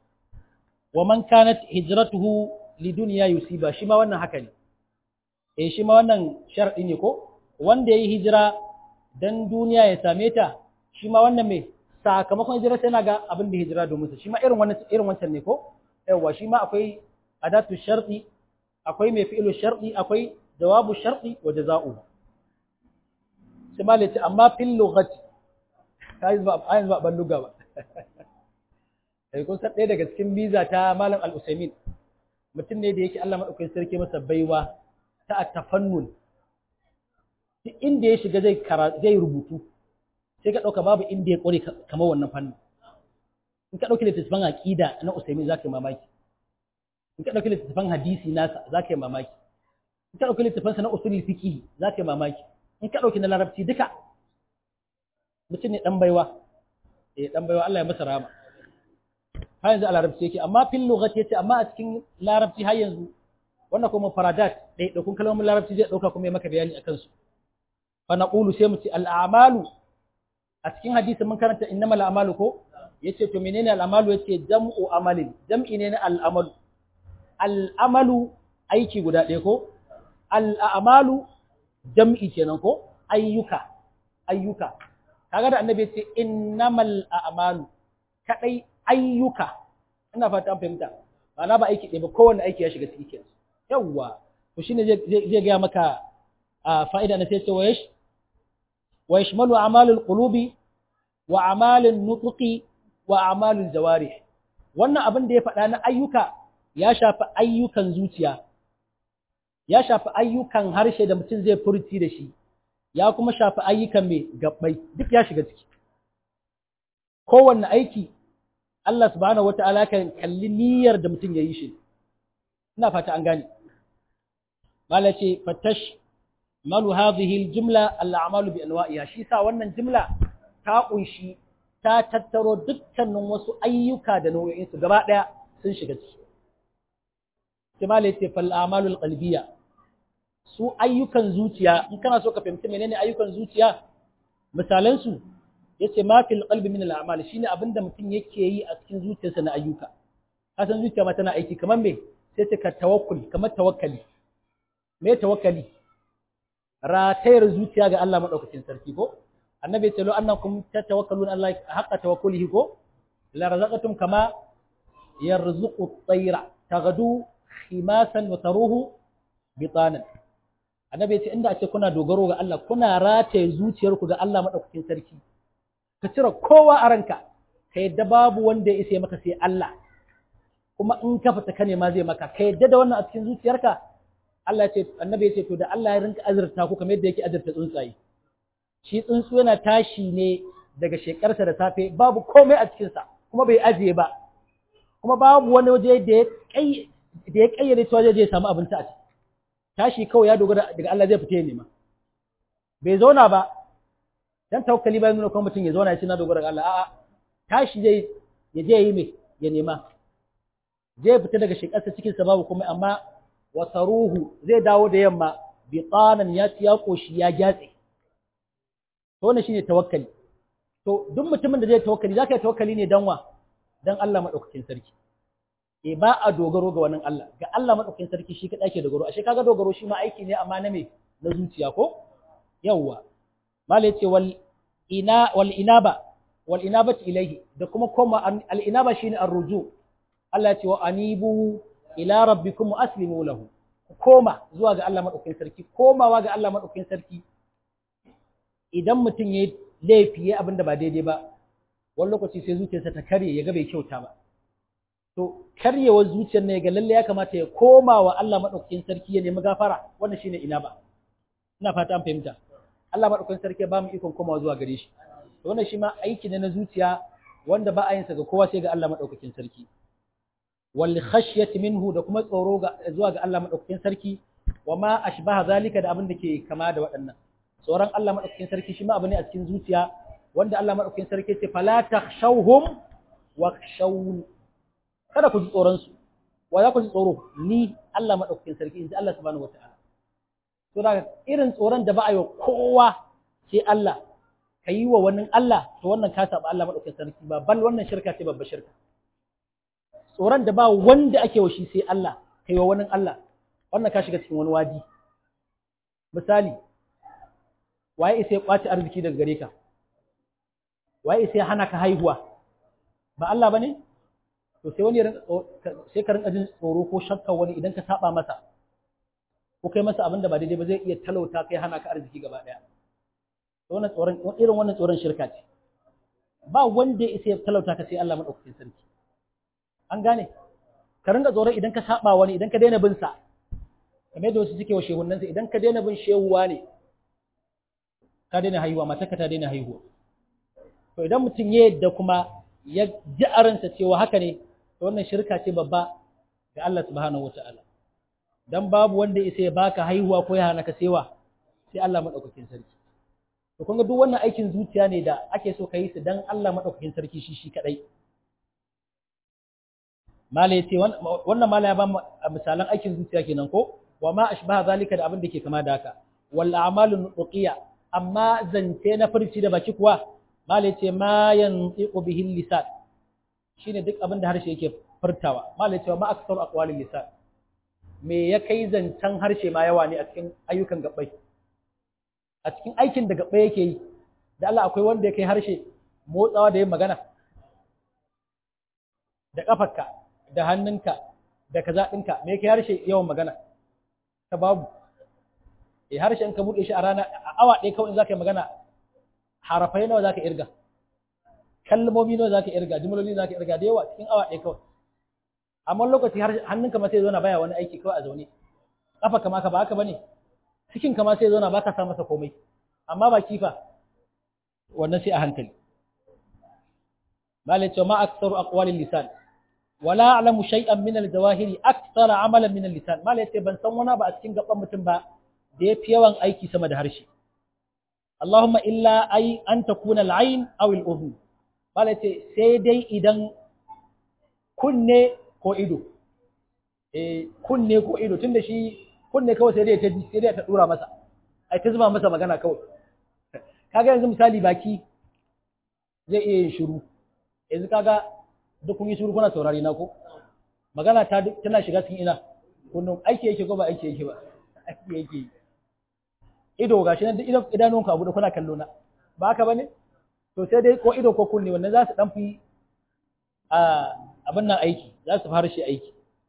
[SPEAKER 1] ومن كانت هجرته لدنيا يصيبها شما wannan haka ne eh shima wannan sharadi ne ko wanda yayi hijira dan duniya ya same ta shima wannan me sakamakon hijira sai ga abin da hijira domin sa shima irin wannan irin wancan ne ko yawa shima akwai adatu sharti akwai mai fi'lu sharti akwai jawabu sharti wa jazaa'u sai malai amma fil lughati kai ba ayin ba ban luga ba sai kun san ɗaya daga cikin biza ta malam al-usaimin mutum ne da yake Allah madaukakin sarki masa baiwa ta tafannun duk inda ya shiga zai zai rubutu sai ka dauka babu inda ya kore kamar wannan fannin in ka dauki littattafan aqida na usaimin zaka yi mamaki in ka dauki littattafan hadisi nasa zaka yi mamaki in ka dauki littattafan sa na usulul fiqh zaka yi mamaki in ka dauki na larabci duka mutum ne dan baiwa eh dan baiwa Allah ya masa rahama har yanzu a larabci yake amma fil lughati yace amma a cikin larabci har yanzu wannan kuma faradat dai da kun kalmomin larabci zai dauka kuma ya maka bayani akan su fa naqulu sai mu ce al a'malu a cikin hadisin mun karanta innamal a'malu ko yace to menene al a'malu yace jam'u amalin jam'i ne na al amalu al amalu aiki guda ɗaya ko al a'malu jam'i kenan ko ayyuka ayyuka kaga da annabi yace innamal a'malu kadai ayyuka ina fata an fahimta ma'ana ba aiki ɗaya ba kowanne aiki ya shiga ciki kenan yawwa to shine zai zai ga maka fa'ida na sai ce wayash wa yashmalu a'malul qulubi wa a'malun nutqi wa a'malul jawarih wannan abin da ya faɗa na ayyuka ya shafi ayyukan zuciya ya shafi ayyukan harshe da mutum zai furci da shi ya kuma shafi ayyukan mai gabbai duk ya shiga ciki kowanne aiki Allah subhanahu wata'ala kan kalli niyyar da mutum ya yi shi ina fata an gane mala ce fatash malu hadhihi aljumla al'amalu bi anwa'iha shi sa wannan jumla ta kunshi ta tattaro dukkanin wasu ayyuka da nau'o'in su gaba daya sun shiga ciki sai mala ce fal a'malul qalbiyya su ayyukan zuciya in kana so ka fahimci menene ayyukan zuciya misalan su yace ma fil qalbi min al a'mal shine abinda mutum yake yi a cikin zuciyarsa na ayyuka kasan zuciya ma tana aiki kamar me sai ta ka tawakkul kamar tawakkali me tawakkali ratayar zuciya ga Allah madaukakin sarki ko annabi ya ce lo annakum tatawakkaluna Allah haqqa tawakkulihi ko la razaqatum kama yarzuqu at-tayra taghdu khimasan wa taruhu bitanan annabi ya ce inda a ce kuna dogaro ga Allah kuna rataye zuciyarku ga Allah madaukakin sarki ka cire kowa a ranka ka yadda babu wanda ya isa maka sai Allah kuma in ka fita ka nema zai maka ka yadda da wannan a cikin zuciyarka Allah ce annabi ya ce to da Allah ya rinka azurta ku kamar yadda yake azurta tsuntsaye shi tsuntsu yana tashi ne daga shekarsa da safe babu komai a cikinsa kuma bai ajiye ba kuma babu wani waje da ya kai da ya kayyade cewa zai samu abinci a ciki tashi kawai ya dogara daga Allah zai fita ya nema bai zauna ba dan tawakkali bai nuna kuma mutum ya zauna ya ce na dogara ga Allah a'a tashi zai ya je yi mai ya nema zai fita daga shekarsa cikin sa babu komai amma wasaruhu zai dawo da yamma bitanan ya ci ya koshi ya gyatse to wannan shine tawakkali to duk mutumin da zai tawakkali zaka yi tawakkali ne dan wa dan Allah madaukakin sarki e ba a dogaro ga wannan Allah ga Allah madaukakin sarki shi kadai ke dogaro ashe kaga dogaro shi ma aiki ne amma na me na zuciya ko yawwa mala yace wal ina wal inaba wal inabati ilayhi da kuma koma al inaba shine ar-ruju Allah ya ce wa anibu ila rabbikum wa aslimu lahu koma zuwa ga Allah madaukakin sarki komawa ga Allah madaukakin sarki idan mutum yayi laifi yayi abin da ba daidai ba wani lokaci sai zuciyarsa ta karye ya ga bai kyauta ba to karyewar zuciyar ne ga lalle ya kamata ya koma wa Allah madaukakin sarki ya nemi gafara wannan shine ina ba ina fata an fahimta Allah madaukakin sarki ba mu ikon komawa zuwa gare shi to wannan shi ma aiki ne na zuciya wanda ba a yin sa ga kowa sai ga Allah madaukakin sarki wal khashyati minhu da kuma tsoro zuwa ga Allah madaukakin sarki wa ma ashbaha zalika da abin da ke kama da waɗannan tsoron Allah madaukakin sarki shi ma abu ne a cikin zuciya wanda Allah madaukakin sarki ce fala takhshawhum wakhshawun kada ku ji tsoron su wa za ku ji tsoro ni Allah madaukakin sarki inji Allah subhanahu wataala to da irin tsoron da ba a yi wa kowa sai Allah ka yi wa wani Allah to wannan ka saba Allah madaukakin sarki ba bal wannan shirka ce babbar shirka tsoron da ba wanda ake wa shi sai Allah ka yi wa wani Allah wannan ka shiga cikin wani wadi misali waye sai kwaci arziki daga gare ka waye sai hana ka haihuwa ba Allah bane to sai wani sai ka rinka jin tsoro ko shakka wani idan ka saba masa ko kai masa abin da ba daidai ba zai iya talauta kai hana ka arziki gaba daya to wannan tsoron irin wannan tsoron shirka ce ba wanda ya isa talauta ka sai Allah madaukakin sarki an gane ka rinka tsoro idan ka saba wani idan ka daina bin sa kamar yadda wasu suke wa shehunan sa idan ka daina bin shehuwa ne ka daina haihuwa matarka ta daina haihuwa to idan mutum ya yadda kuma ya ji a ransa cewa haka ne to wannan shirka ce babba ga Allah subhanahu wataala dan babu wanda isa ya baka haihuwa ko ya hana ka sewa sai Allah madaukakin sarki to kun ga duk wannan aikin zuciya ne da ake so ka yi su dan Allah madaukakin sarki shi shi kadai mala yace wannan mala ya ba misalan aikin zuciya kenan ko wa ma ashbaha zalika da abin da ke kama da haka wal a'malun nuqiya amma zance na furci da baki kuwa mala yace ma yantiqu bihi lisan shine duk abin da harshe yake furtawa mala yace ma aksaru aqwalil lisan me ya kai zancen harshe ma yawa ne a cikin ayyukan gabbai a cikin aikin da gabbai yake yi da Allah akwai wanda ya kai harshe motsawa da yin magana da kafarka da hannunka da kaza ɗinka me kai harshe yawan magana ta babu eh harshen ka buɗe shi a rana a awa ɗaya kawai in zaka yi magana harafai nawa zaka irga kalmomi nawa zaka irga jumloli zaka irga da yawa cikin awa ɗaya kawai amma lokaci hannunka ma sai zo na baya wani aiki kawai a zaune kafa kama ka ba haka bane cikin kama sai zo na baka sa masa komai amma ba kifa wannan sai a hankali malai ce ma aktsaru aqwalil lisan wala a'lamu shay'an min al-jawahiri aktsara amalan min al-lisan malai ce ban san wani ba a cikin gaban mutum ba da yafi yawan aiki sama da harshe Allahumma illa ay an takuna al-ayn aw al-udhun malai ce sai dai idan kunne ko ido eh kunne ko ido tunda shi kunne kawai sai dai ta sai dai ta dura masa ai ta zuba masa magana kawai kaga yanzu misali baki zai iya yin shiru yanzu kaga duk kun yi shiru kuna saurari na ko magana ta tana shiga cikin ina kullum aiki yake ko ba aiki yake ba aiki yake ido gashi nan idan idanunka abu da kuna kallo na ba haka bane to sai dai ko ido ko kunne wannan za su dan fi a abin nan aiki za su fara shi aiki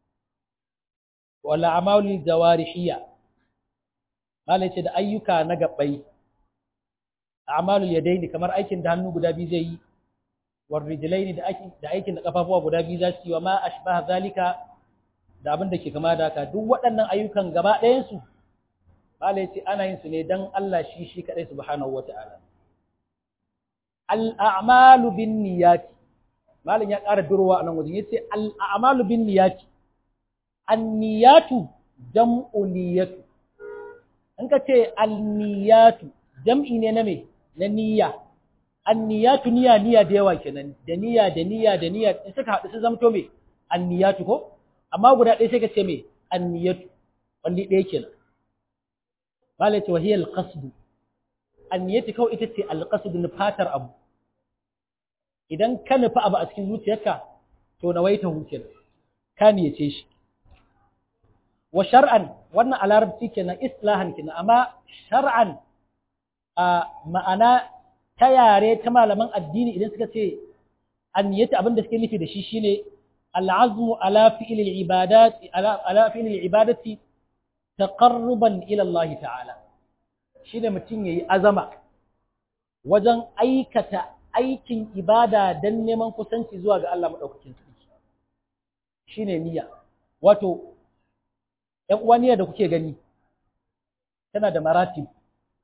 [SPEAKER 1] wala amalul jawarihiyya malai ce da ayyuka na gabbai a'malul yadaini kamar aikin da hannu guda biyu zai yi war rijlaini da aikin da aikin da kafafuwa guda biyu za su yi wa ma ashbaha zalika da abin da ke kama da haka duk waɗannan ayyukan gaba ɗayan su malai ce ana yin su ne dan Allah shi shi kadai subhanahu wata'ala al a'malu bin niyyati malam ya ƙara durowa a nan wajen yace al a'malu bin niyyati an niyyatu jam'u niyyatu in ka ce al niyyatu jam'i ne na me na niyya anniyatu niyya niyya da yawa kenan da niyya da niyya da niyya in suka haɗu su zamto me anniyatu ko amma guda ɗaya sai ka ce me anniyatu wani ɗaya kenan malai ce wahiyar alƙasdu anniyatu kawai ita ce alƙasdu na fatar abu idan ka nufi abu a cikin zuciyarka to na waita hukin ka niyace shi wa shar'an wannan a larabci kenan islahan kenan amma shar'an a ma'ana ta yare ta malaman addini idan suka ce anniyati abin da suke nufi da shi shine al'azmu ala fi'l al-ibadati ala fi'l al-ibadati taqarruban ila Allah ta'ala shine mutum yayi azama wajen aikata aikin ibada dan neman kusanci zuwa ga Allah madaukakin sarki shine niyya wato ƴan uwa niyya da kuke gani tana da maratib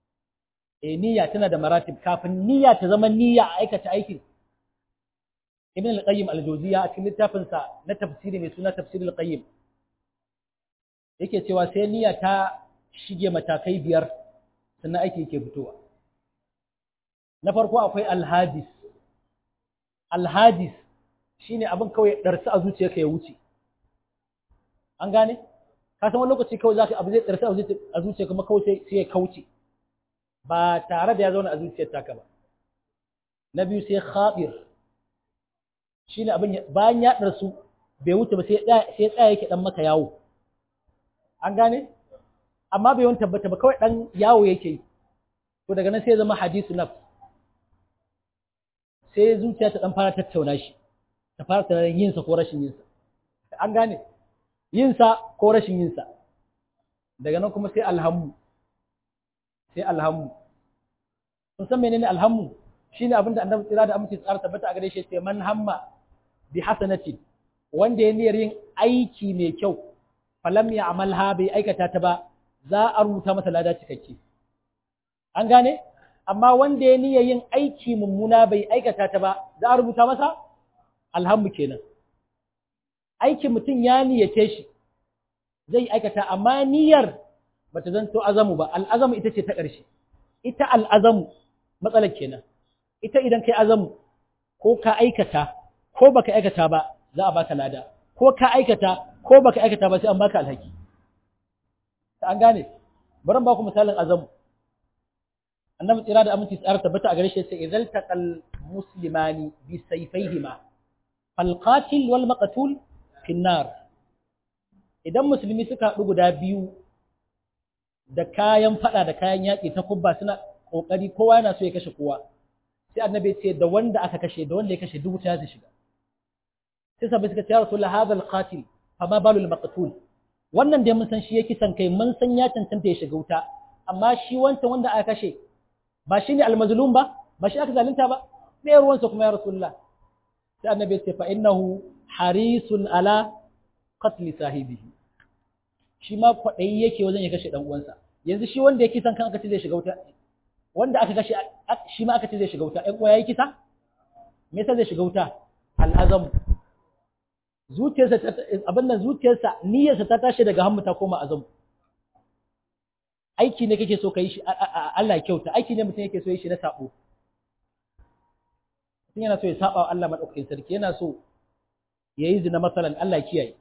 [SPEAKER 1] eh niyya tana da maratib kafin niyya ta zama niyya a aikata aikin ibn al-qayyim al-jawziya a cikin littafin sa na tafsiri mai suna tafsir al-qayyim yake cewa sai niyya ta shige matakai biyar sannan aiki yake fitowa na farko akwai al-hadis al-hadis shine abin kawai darsa a zuciyarka ya wuce an gane ka san wani lokaci kawai zaka abu zai darsa a zuciyarka kuma kawai sai ya kauce ba tare da ya zauna a zuciyar taka ba na biyu sai khabir shine abin bayan ya darsu bai wuce ba sai sai tsaya yake dan maka yawo an gane amma bai wani tabbata ba kawai dan yawo yake yi to daga nan sai zama hadisu nafs sai zuciya ta dan fara tattauna shi ta fara tunanin yin sa ko rashin yin sa an gane yin sa ko rashin yin sa daga nan kuma sai alhammu sai alhammu kun san menene alhammu shine abin da annabi tsira da amince tsara tabbata a gare shi sai man hamma bi hasanatin wanda ya niyyar yin aiki mai kyau falam ya amalha bai aikata ta ba za a rubuta masa lada cikakke an gane amma wanda ya niyyar yin aiki mummuna bai aikata ta ba za a rubuta masa alhammu kenan aikin mutum ya niyyace shi zai aikata amma niyyar bata zanto azamu ba al'azamu ita ce ta ƙarshe ita al'azamu matsalar kenan ita idan kai azamu ko ka aikata ko baka aikata ba za a baka lada ko ka aikata ko baka aikata ba sai an baka alhaki an gane bari ba ku misalin azamu annabi tsira da aminci tsara tabbata a gare shi sai idan taqal muslimani bi sayfayhima fal qatil wal maqtul fi nar idan musulmi suka haɗu guda biyu da kayan fada da kayan yaƙi ta kubba suna ƙoƙari kowa yana so ya kashe kowa sai annabi ce da wanda aka kashe da wanda ya kashe duk ta shiga sai sabai suka ce ya rasulullah hadha alqatil fa ma balu almaqtul wannan dai mun san shi yake san kai mun san ya cancanta ya shiga wuta amma shi wancan wanda aka kashe ba shi ne almazlum ba ba shi aka zalunta ba me ruwansa kuma ya rasulullah sai annabi ce fa innahu harisun ala qatl sahibihi shi ma kwaɗayi yake wajen ya kashe ɗan uwansa yanzu shi wanda ya kisan kan aka ce zai shiga wuta wanda aka kashe shi ma aka ce zai shiga wuta ɗan uwa yayi kisa me yasa zai shiga wuta al'azam zuciyarsa abin nan zuciyarsa niyyarsa ta tashi daga hammu ta koma azam aiki ne kake so ka yi shi Allah kyauta aiki ne mutum yake so yi shi na sabo mutum yana so ya saba wa Allah madaukakin sarki yana so yayi zina masalan Allah kiyaye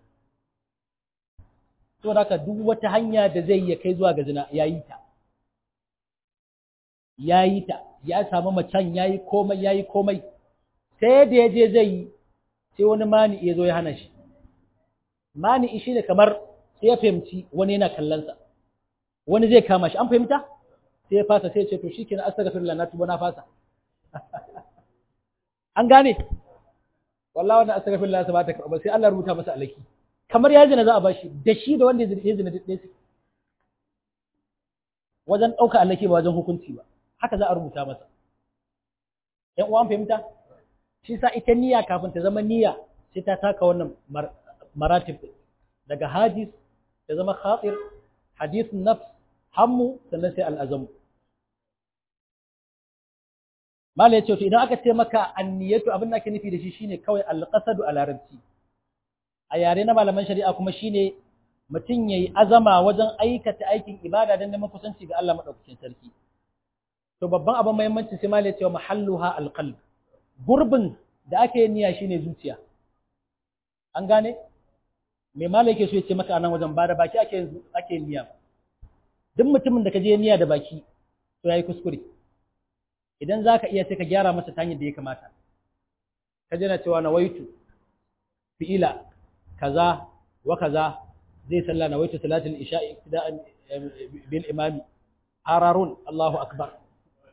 [SPEAKER 1] to haka duk wata hanya da zai ya kai zuwa ga zina yayi ta yayi ta ya samu macen yayi komai yayi komai sai da ya je zai yi sai wani mani ya zo ya hana shi mani shi ne kamar sai ya fahimci wani yana kallon sa wani zai kama shi an fahimta sai ya fasa sai ya ce to shikenan astaghfirullah na tuba na fasa an gane wallahi wannan astaghfirullah sa ba ta karba sai Allah rubuta masa alaki kamar ya zina za a bashi da shi da wanda ya zina duk ɗaya wajen ɗauka allake ba wajen hukunci ba haka za a rubuta masa ‘yan uwan fahimta shi sa ita niyya kafin ta zama niyya sai ta taka wannan maratib daga hadis ta zama khatir hadisun nafs hammu sannan sai al'azamu mala ya ce idan aka ce maka anniyatu abin da ake nufi da shi shine kawai alqasadu a larabci a yare na malaman shari'a kuma shine mutum yayi azama wajen aikata aikin ibada don neman kusanci ga Allah madaukakin sarki to babban abin muhimmanci sai malai cewa mahalluha alqalb gurbin da ake niyya shine zuciya an gane me malai yake so ya ce maka anan wajen ba da baki ake ake niyya duk mutumin da ka je niyya da baki to yayi kuskure idan zaka iya sai ka gyara masa ta hanyar da ya kamata ka jana cewa nawaitu fi'ila kaza wa kaza zai salla nawaitu salatul isha'i ibtida'an bil imami hararun Allahu akbar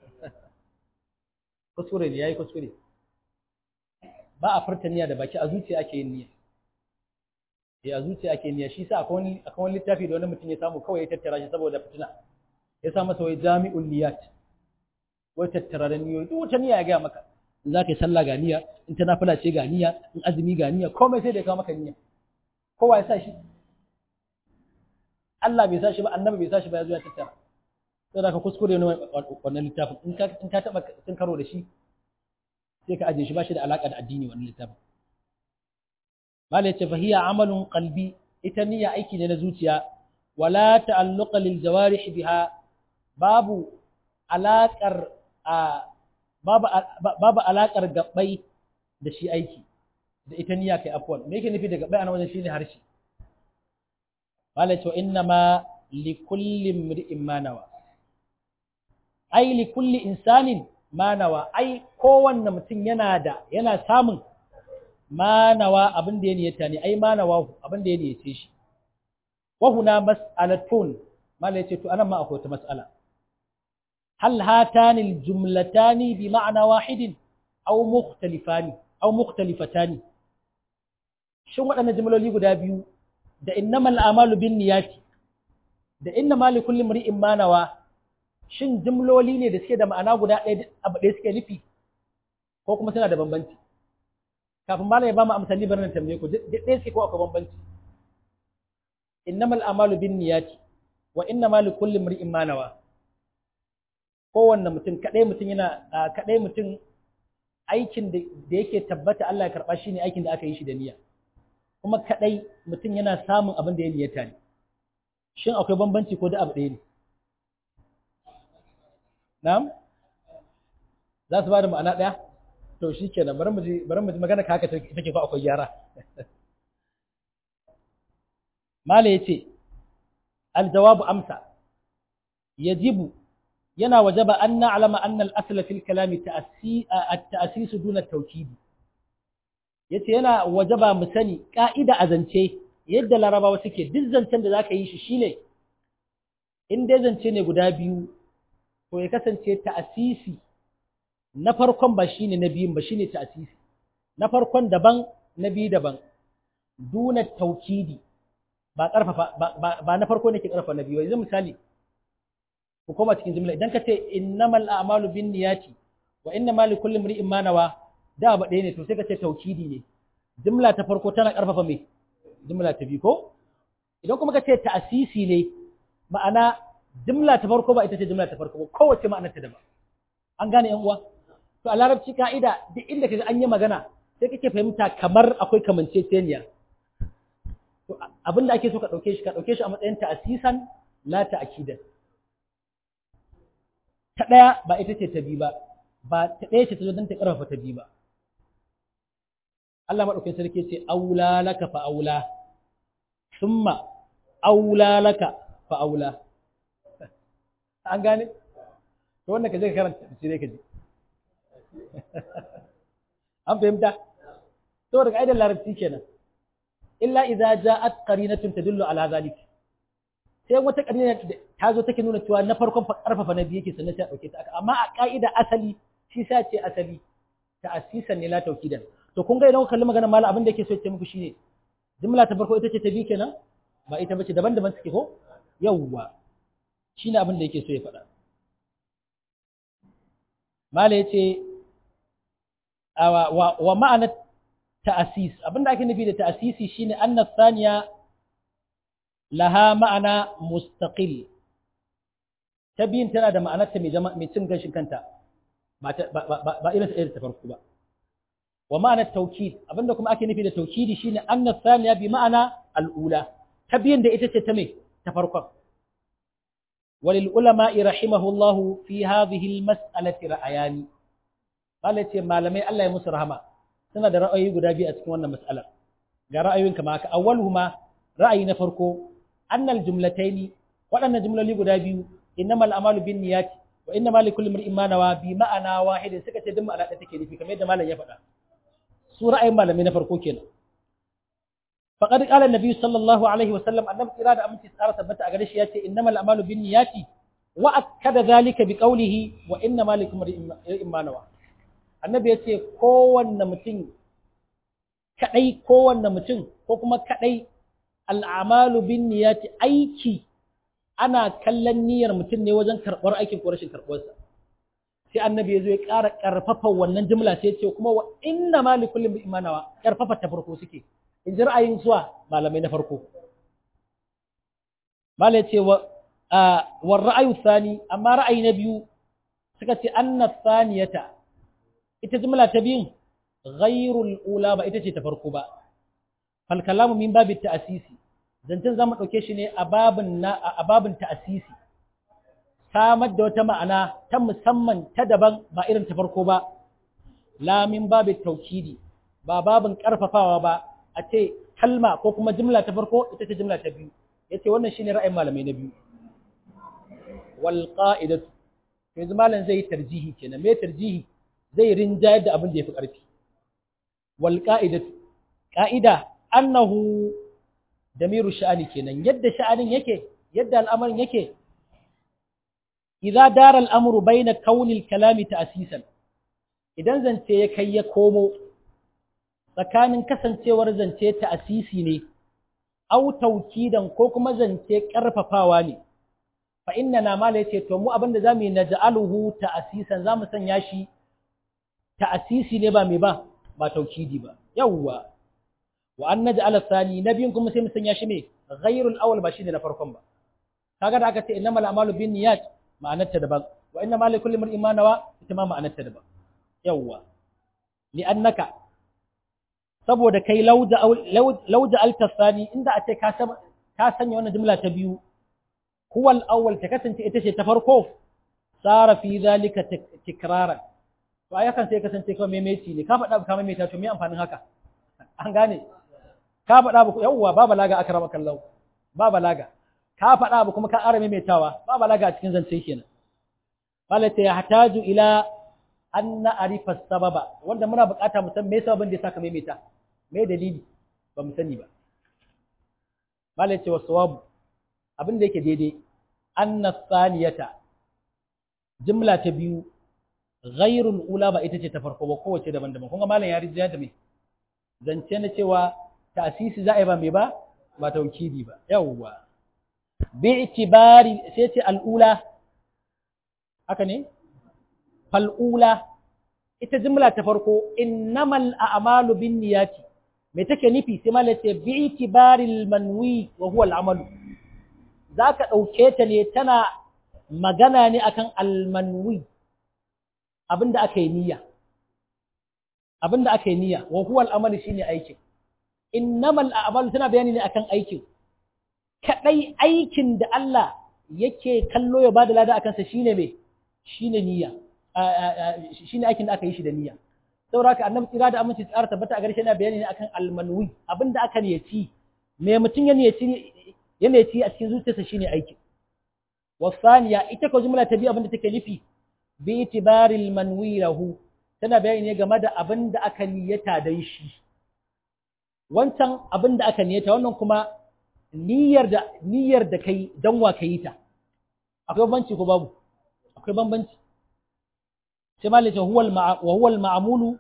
[SPEAKER 1] kuskure ne yayi kuskure ba a furta niyya da baki a zuciya ake yin niyya eh a zuciya ake niyya shi sa akwai wani akwai wani littafi da wani mutum ya samu kawai ya tattara shi saboda fitina ya sa masa wai jami'ul niyyat wai tattara da niyyoyi duk wata niyya ya ga maka in za ka yi sallah ga niyya in ta nafila ce ga niyya in azumi ga niyya komai sai da ya kawo maka niyya kowa ya sa shi Allah bai sa shi ba annabi bai sa shi ba ya zo ya tattara sai da ka kuskure ne wannan littafin in ka in ka taba cin karo da shi sai ka ajiye shi ba shi da alaka da addini wannan littafin malai ce fahiya amalun qalbi ita niyya aiki ne na zuciya wala ta'alluqa lil jawarih biha babu alakar a babu babu alakar gabbai da shi aiki da ita niyya kai afwan me yake nufi da gabbai ana wajen shine harshe malai ce inna ma li kulli imri'in ma nawa ai li kulli insanin ma nawa ai kowanne mutum yana da yana samun manawa abin da ya niyyata ne ai manawa abin da ya niyyace shi wa huna mas'alatun mala yace to anan ma akwai ta mas'ala hal hatani aljumlatani bi ma'na wahidin aw mukhtalifani aw mukhtalifatani shin waɗannan jumloli guda biyu da innamal a'malu bin niyyati da innamal likulli imri'in manawa shin jumloli ne da suke da ma'ana guda ɗaya abu ɗaya suke nufi ko kuma suna da bambanci kafin malam ya ba mu amsali bari na tambaye ku duk ɗaya suke ko akwai bambanci innamal amalu bin niyati wa innamal likulli imri'in ma nawa kowanne mutum kadai mutum yana kadai mutum aikin da yake tabbata Allah ya karba shine aikin da aka yi shi da niyya kuma kadai mutum yana samun abin da ya niyyata ne shin akwai bambanci ko da abu ɗaya ne na'am za su ba da ma'ana ɗaya to shi kenan bari mu ji bari mu ji magana ka haka take fa akwai gyara mala yace aljawabu amsa yajibu yana wajaba an na'lama anna al-asla fil kalami at-ta'sis duna at-tawkid yace yana wajaba mu sani ka'ida a zance yadda larabawa suke duk zancen da zaka yi shi shine in dai zance ne guda biyu to ya kasance ta'asisi na farkon ba shine na biyun ba shine ta'asisi na farkon daban na biyu daban duna taukidi ba karfafa ba na farko ne ke karfafa na biyu yanzu misali ku koma cikin jumla idan ka ce innamal a'malu binniyati wa innamal likulli imri'in ma nawa da ba ɗaya ne to sai ka ce taukidi ne jumla ta farko tana karfafa me jumla ta biyu ko idan kuma ka ce ta'asisi ne ma'ana jumla ta farko ba ita ce jumla ta farko ba kowace ma'anar ta daban an gane yan uwa to a larabci ka'ida duk inda kaga an yi magana sai kake fahimta kamar akwai kamanceceniya to abin da ake so ka dauke shi ka dauke shi a matsayin ta'asisan la ta'kidan ta daya ba ita ce ta bi ba ba ta daya ce ta zo don ta karfafa ta bi ba Allah madaukakin sarki ce aula laka fa aula summa aula laka fa aula an gane to wannan ka je ka karanta sai ka ji an fahimta to daga aidan larabci kenan illa idza ja'at qarinatun tadullu ala zalik sai wata qarina ta zo take nuna cewa na farkon karfafa na biyu yake sannan sai a dauke ta amma a ka'ida asali shi sa ce asali ta asisan ne la taukidan to kun ga idan ku kalli maganar malam abin da yake so ya ce muku shine jumla ta farko ita ce ta biyu kenan ba ita bace daban-daban suke ko yawwa shine abin da yake so ya faɗa mala yace wa ma'anar ta'asis abinda ake nufi da ta'asisi shine anna thaniya laha ma'ana mustaqil ta biyun tana da ma'anar ta mai cin gashin kanta ba ba irin irin ta farko ba wa ma'anar taukid abinda kuma ake nufi da taukidi shine anna thaniya bi ma'ana al'ula ta biyun da ita ce ta mai ta farkon وللعلماء رحمه الله في هذه المسألة رأيان قال يتي malamai Allah ya musu rahama suna da ra'ayi guda biyu a cikin wannan mas'alar ga ra'ayoyin kama haka awwaluhuma ra'ayi na farko annal jumlataini waɗannan jumloli guda biyu innamal a'malu binniyati wa innamal likulli imrin ma nawa bi ma'ana wahidin suka ce duk ma'ana ɗaya take nufi kamar yadda malam ya faɗa su ra'ayin malamai na farko kenan فقد قال النبي صلى الله عليه وسلم النبي إرادة أمتي سارة ثبت أغريش ياتي إنما الأعمال بالنيات وأكد ذلك بقوله وإنما لكم إما نوى النبي ياتي كون متين كأي كون متين كوكما كأي الأعمال بالنيات أيكي أنا كلن نير متين نوزن كربور أيكي كورشن كربورسا sai annabi ya zo ya ƙara ƙarfafa wannan jumla sai ya ce kuma wa inna ma li kulli imanawa ƙarfafa ta farko suke in ji ra'ayin zuwa malamai na farko malai ce wa ra'ayu sani amma ra'ayi na biyu suka ce anna saniyata ita jumla ta biyun ghairul ula ba ita ce ta farko ba fal kalamu min babi ta'sisi zancen zamu dauke shi ne a babin na a babin ta'sisi samar da wata ma'ana ta musamman ta daban ba irin ta farko ba la min babi taukidi ba babin karfafawa ba a ce kalma ko kuma jumla ta farko ita ce jumla ta biyu yace wannan shine ra'ayin malamai na biyu wal qa'idatu yanzu malam zai tarjihi kenan me tarjihi zai rinjayar da abin da yafi karfi wal qa'idatu qa'ida annahu damiru sha'ani kenan yadda sha'anin yake yadda al'amarin yake idza dara al'amru bayna kauni al-kalami ta'sisan idan zance ya kai ya komo tsakanin kasancewar zance ta'sisi ne au taukidan ko kuma zance karfafawa ne fa inna na mala yace to mu abinda zamu yi naj'aluhu ta'sisan zamu sanya shi ta'sisi ne ba me ba ba taukidi ba yawwa wa an naj'al thani nabiyin kuma sai mu sanya shi me ghairul awwal ba shine na farkon ba kaga da aka ce innamal a'malu binniyat ma'anarta daban wa inna ma likulli mar'in ma nawa ita ma ma'anarta daban yawwa li'annaka saboda kai lauja lauja altasani inda a ce ka ka sanya wannan jumla ta biyu huwa al-awwal ta kasance ita ce ta farko sara fi zalika tikraran to ai kan sai kasance kawai maimaici ne ka faɗa ka maimaita to me amfanin haka an gane ka faɗa ba yawwa ba balaga akrama kallahu ba balaga ka faɗa ba kuma ka ƙara maimaitawa ba balaga a cikin zance kenan balata ya hataju ila an na'rifa sababa wanda muna buƙata mu san me sababin da ya saka maimaita me dalili ba mu sani ba balata wa sawabu abin da yake daidai anna thaniyata jumla ta biyu ghairul ula ba ita ce ta farko ba kowace daban-daban kun ga malam ya rijiya da me zance na cewa ta'sisi za a yi ba me ba ba taukidi ba yawwa bi'tibari sai ce al'ula haka ne fal'ula ita jumla ta farko innamal a'malu binniyati me take nufi sai malai ce bi'tibari manwi wa huwa al'amalu zaka dauke ta ne tana magana ne akan al-manwi abinda aka yi niyya abinda aka yi niyya wa huwa al-amalu shine aikin innamal a'malu tana bayani ne akan aikin kaɗai aikin da Allah yake kallo ya bada lada a kansa shine me shine niyya shine aikin da aka yi shi da niyya saboda haka annabi tsira da aminci tsara tabbata a garshe yana bayani ne akan almanwi abinda aka niyyaci me mutum ya niyyaci ya niyyaci a cikin zuciyarsa shine aikin wasaniya ita ko jumla ta biyu abinda take nufi bi itibaril manwi lahu tana bayani ne game da abinda aka niyyata dan shi wancan abinda aka niyyata wannan kuma niyyar da niyyar da kai dan wa kai ta akwai bambanci ko babu akwai bambanci sai malai ce huwal wa huwal ma'mulu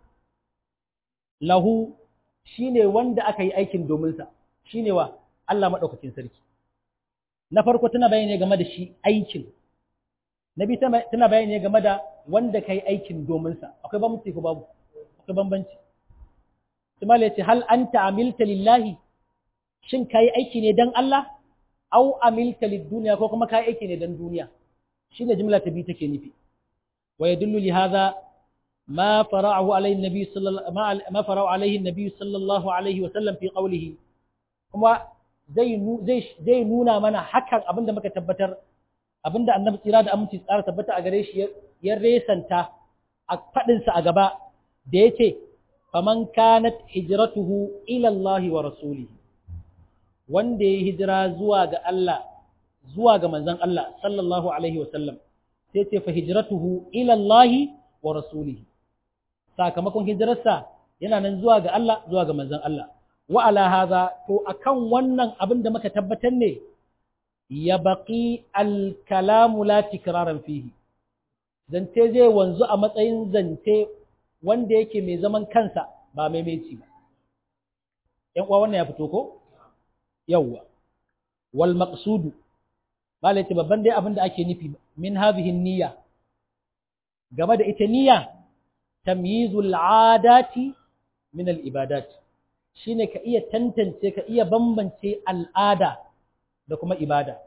[SPEAKER 1] lahu shine wanda aka yi aikin domin sa shine wa Allah madaukakin sarki na farko tana bayani game da shi aikin nabi tana bayani game da wanda kai aikin domin sa akwai bambanci ko babu akwai bambanci sai malai ce hal anta amilta lillahi shin ka yi aiki ne don Allah, au amilta duniya ko kuma ka yi aiki ne don duniya, shi ne jimla ta biyu take nufi. Wa ya dullu li haza ma fara'ahu alaihi nabi ma fara'ahu alaihi nabi sallallahu alaihi wa sallam fi qawlihi kuma zai zai nuna mana hakan abinda muka tabbatar abinda annabi tsira da aminci tsara tabbata a gare shi ya resanta a fadin sa a gaba da yace faman kanat hijratuhu ila Allah wa rasulihi wanda ya hijira zuwa ga Allah zuwa ga manzon Allah sallallahu alaihi wasallam sai ce fa hijratuhu ila Allah wa rasulihi sakamakon hijirarsa yana nan zuwa ga Allah zuwa ga manzon Allah wa ala hadha to akan wannan abin da muka tabbatar ne ya baqi al kalamu la tikraran fihi zance zai wanzu a matsayin zance wanda yake mai zaman kansa ba maimaici ba ‘yan uwa wannan ya fito ko? yawwa wal maqsudu malai ce babban dai abin da ake nufi min hadhihi niyya game da ita niyya tamyizul adati min al ibadat shine ka iya tantance ka iya bambance al'ada da kuma ibada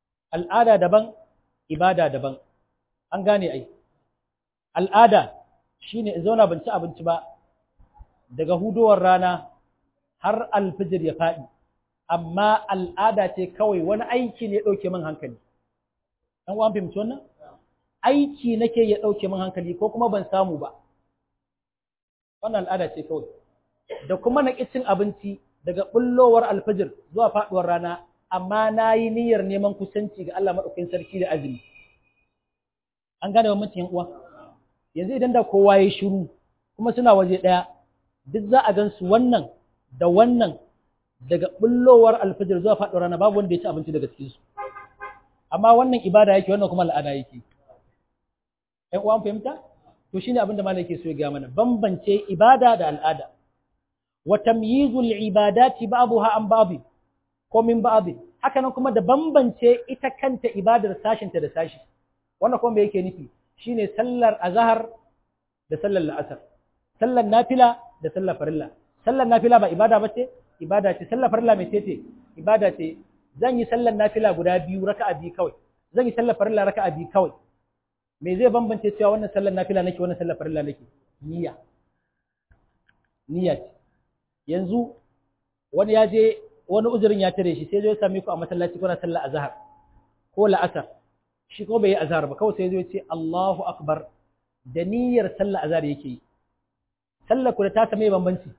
[SPEAKER 1] al'ada daban ibada daban an gane ai al'ada shine in zauna ban ci abinci ba daga hudowar rana har alfijir ya faɗi amma al'ada ce kawai wani aiki ne ɗauke min hankali ɗan uwan fahimci wannan aiki nake ya ɗauke min hankali ko kuma ban samu ba wannan al'ada ce kawai da kuma na cin abinci daga bullowar alfajir zuwa faɗuwar rana amma na yi niyyar neman kusanci ga Allah maɗaukakin sarki da azumi an gane bambancin uwa yanzu idan da kowa ya shiru kuma suna waje ɗaya duk za a gan su wannan da wannan daga bullowar alfajir zuwa faɗuwar rana babu wanda ya ci abinci daga cikin su amma wannan ibada yake wannan kuma al'ada yake ɗan uwan fahimta to shine abin da malam yake so ya ga mana bambance ibada da al'ada wa tamyizul ibadati ba'daha an ba'd ko min ba'd haka nan kuma da bambance ita kanta ibadar sashin ta da sashi wannan kuma me yake nufi shine sallar azhar da sallar la'asar sallar nafila da sallar farilla sallar nafila ba ibada bace ibada ce sallar farilla mai ce ibada ce zan yi sallar nafila guda biyu raka'a biyu kawai zan yi sallar farilla raka'a biyu kawai me zai bambance cewa wannan sallar nafila nake wannan sallar farilla nake niyya niyya ce yanzu wani ya je wani uzurin ya tare shi sai zai same ku a masallaci kuna sallar azhar ko la'asar shi ko bai yi azhar ba kawai sai zai ce Allahu akbar da niyyar sallar azhar yake yi sallar ku da ta same bambanci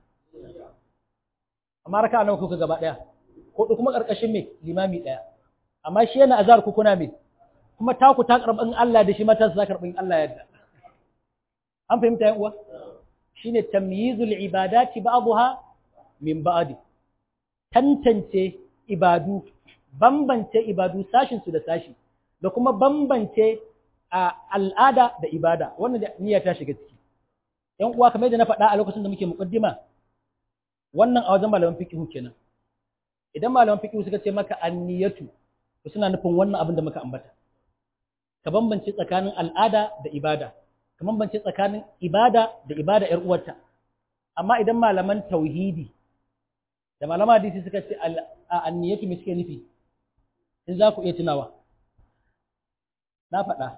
[SPEAKER 1] amma raka'a nawa kuka gaba daya ko kuma karkashin me limami daya amma shi yana azhar ku kuna me kuma taku ta karɓin Allah da shi mata za karɓin Allah yadda. An fahimta yan uwa? Shi ne tamyizul ibadati ba'dha min ba'di. Tantance ibadu, bambance ibadu sashin su da sashi, da kuma bambance a al'ada da ibada, wannan da niyya ta shiga ciki. Yan uwa kamar yadda na faɗa a lokacin da muke muqaddima, wannan a wajen malaman fiqh kenan. Idan malaman fiqh suka ce maka anniyatu, to suna nufin wannan abin da muka ambata. ka bambance tsakanin al'ada da ibada ka bambance tsakanin ibada da ibada ‘yar uwarta amma idan malaman tauhidi da malaman hadisi suka ce a anniyatu me suke nufi in za ku iya tunawa na faɗa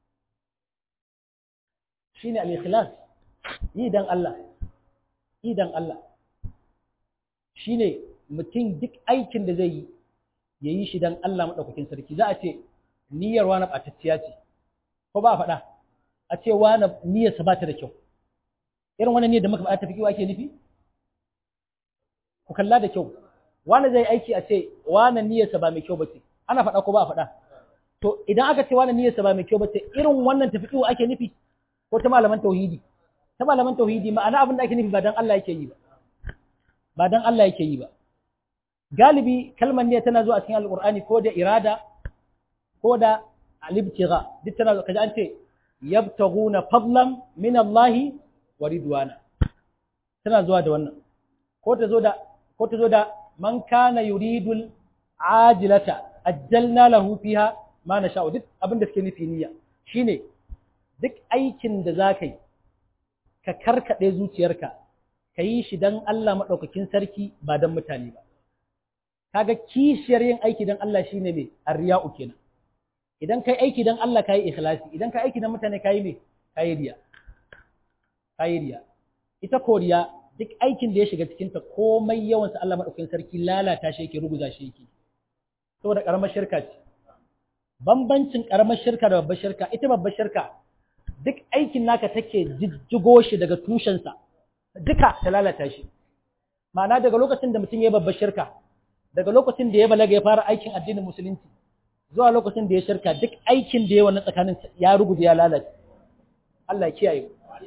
[SPEAKER 1] shine al-ikhlas yi dan Allah yi dan Allah shine mutum duk aikin da zai yi yayi shi dan Allah madaukakin sarki za a ce niyyar wani ɓatacciya ce, ko ba a faɗa, a ce wani niyyarsa ba ta da kyau. Irin wani niyyar da muka faɗa tafi kiwa ake nufi? Ku kalla da kyau, wani zai aiki a ce wani niyyarsa ba mai kyau ba ce, ana faɗa ko ba a faɗa. To idan aka ce wani niyyarsa ba mai kyau ba ce, irin wannan tafi kiwa ake nufi ko ta malaman tauhidi. Ta malaman tauhidi ma'ana abin da ake nufi ba dan Allah yake yi ba. Ba dan Allah yake yi ba. Galibi kalmar niyya tana zuwa a cikin Alƙur'ani ko da irada ko da alibtiga duk tana kaji an ce yabtaguna fadlan min Allah wa ridwana tana zuwa da wannan ko ta zo da ko ta zo da man kana yuridul ajilata ajjalna lahu fiha ma nasha duk abin da suke nufi niyya shine duk aikin da zaka yi ka karkade zuciyarka ka yi shi dan Allah madaukakin sarki ba dan mutane ba kaga kishiyar yin aiki dan Allah shine me arriya'u kenan idan kai aiki don Allah ka yi ikhlasi idan ka aiki don mutane ka yi me ka yi riya ka yi riya ita koriya duk aikin da ya shiga cikinta komai yawansa Allah maɗaukakin sarki lalata shi yake ruguza shi yake saboda ƙaramar shirka ce bambancin ƙaramar shirka da babbar shirka ita babbar shirka duk aikin naka take jijjigo shi daga tushensa duka ta lalata shi ma'ana daga lokacin da mutum ya babbar shirka daga lokacin da ya balaga ya fara aikin addinin musulunci zuwa lokacin da ya shirka duk aikin da ya wannan tsakanin ya rubuta ya lalace Allah ya kiyaye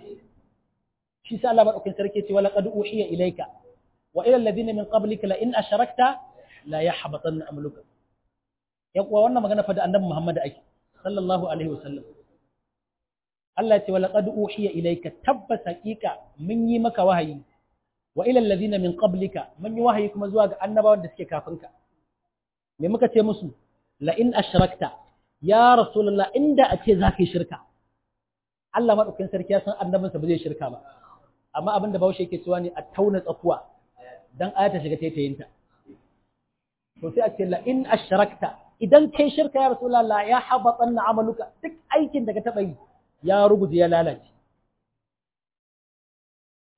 [SPEAKER 1] shi sa Allah madaukakin sarki ce wala qad uhiya ilayka wa ila alladhina min qablika la in asharakta la yahbatanna amaluka ya kuwa wannan magana fa da annabi Muhammad ake sallallahu alaihi wasallam Allah ya ce wala qad uhiya ilayka tabbas haqiqa mun yi maka wahayi wa ila alladhina min qablika mun yi wahayi kuma zuwa ga annabawan da suke kafinka me muka ce musu la'in ashrakta ya rasulullah inda a ce za ka yi shirka Allah maɗaukin sarki ya san annabinsa ba zai shirka ba amma abin da bahaushe yake cewa ne a tauna tsakuwa dan aya ta shiga taitayinta to sai a ce la'in ashrakta idan kai shirka ya rasulullah ya habatan na amaluka duk aikin da ka taɓa yi ya ruguje ya lalace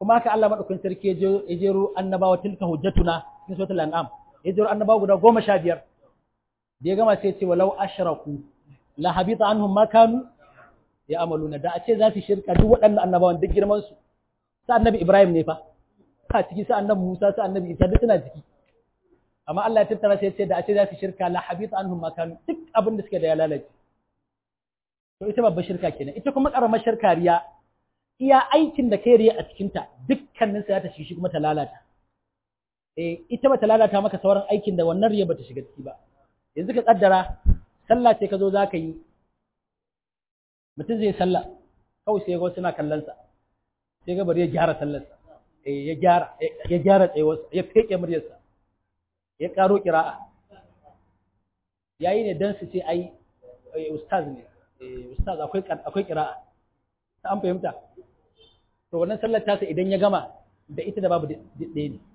[SPEAKER 1] kuma haka Allah madaukakin sarki ya jero annabawa tilka hujjatuna cikin suratul an'am ya jero annabawa guda goma sha biyar da ya gama sai ya ce walau ashraku la habita anhum ma kanu ya amaluna da a ce za su shirka duk waɗannan annabawan duk girman su sa annabi Ibrahim ne fa ka ciki sa annabi Musa sa annabi Isa duk suna ciki amma Allah ya tattara sai ya ce da a ce za su shirka la habita anhum ma kanu duk abin da suke da ya lalace to ita babbar shirka kenan ita kuma karamar shirka riya iya aikin da kai riya a cikin ta dukkanin sa ya ta shi kuma ta lalata eh ita ba ta lalata maka sauran aikin da wannan riya ba ta shiga ciki ba yanzu ka kaddara sallah ce ka zo za ka yi mutum zai sallah kawai sai ga suna kallon sa sai ga bari ya gyara sallarsa eh ya gyara ya gyara tsayuwarsa ya feke muryarsa ya karo kira'a yayi ne dan su ce ai ustaz ne ustaz akwai akwai kira'a ta an fahimta to wannan sallar tasa idan ya gama da ita da babu ɗaya ne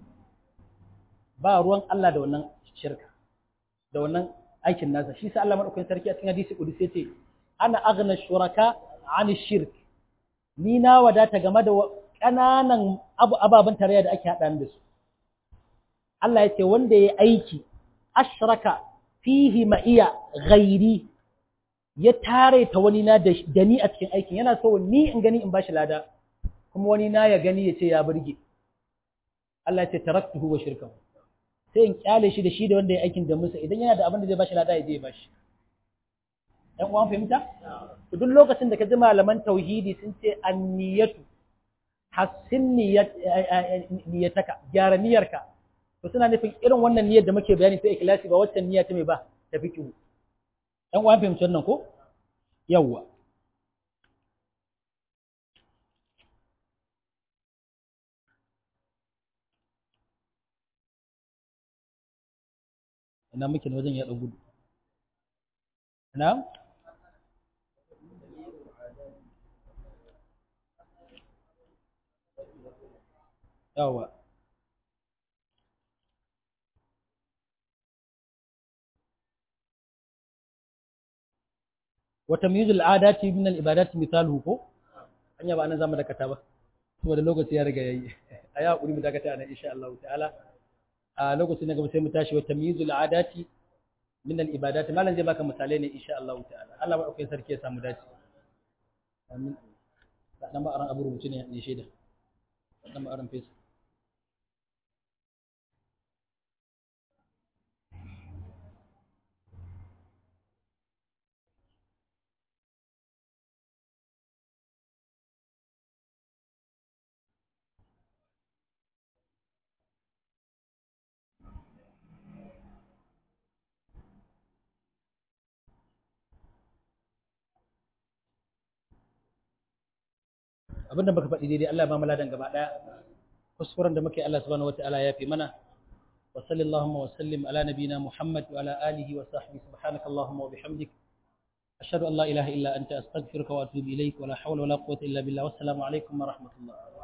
[SPEAKER 1] ba ruwan Allah da wannan shirka da wannan aikin nasa shi sa Allah madaukakin sarki a cikin hadisi kudusi yace ana aghna shuraka ani shirk ni na wadata game da kananan abu ababan tarayya da ake hada da su Allah yace wanda yayi aiki ashraka fihi ma'iya ghairi ya tare ta wani na da ni a cikin aikin yana so ni in gani in bashi lada kuma wani na ya gani ya ce ya burge Allah ya ce taraktuhu wa shirkahu sai in kyale shi da shi da wanda ya aikin da musa idan yana da abin da zai bashi lada ya je ya bashi ɗan uwan fahimta to duk lokacin da ka ji malaman tauhidi sun ce anniyatu hassin niyyataka gyara niyyarka to suna nufin irin wannan niyyar da muke bayani sai ikhlasi ba waccan niyya ta mai ba ta fiqhu ɗan uwan fahimci wannan ko yawwa ina muke na wajen ya ɗan gudu na yawa wata miyuzul adati min al-ibadati misaluhu ko anya ba nan zamu dakata ba saboda lokaci ya riga yayi ayi hakuri mu dakata nan insha Allah ta'ala a lokacin da gaba sai mu tashi wa tamyizul adati min al ibadat malan zai baka misalai ne insha Allah ta'ala Allah ba kai sarki ya samu dace amin dan ba aran abu rubuce ne ne shaida dan ba aran fesa abinda baka faɗi daidai Allah ba mu ladan gaba ɗaya kuskuren da muke Allah subhanahu wataala ya fi mana wa sallallahu wa sallim ala nabina Muhammad wa ala alihi wa sahbihi subhanaka allahumma wa bihamdik ashhadu an la ilaha illa anta astaghfiruka wa atubu ilaik wa la hawla wa la quwwata illa billah wassalamu alaikum wa rahmatullah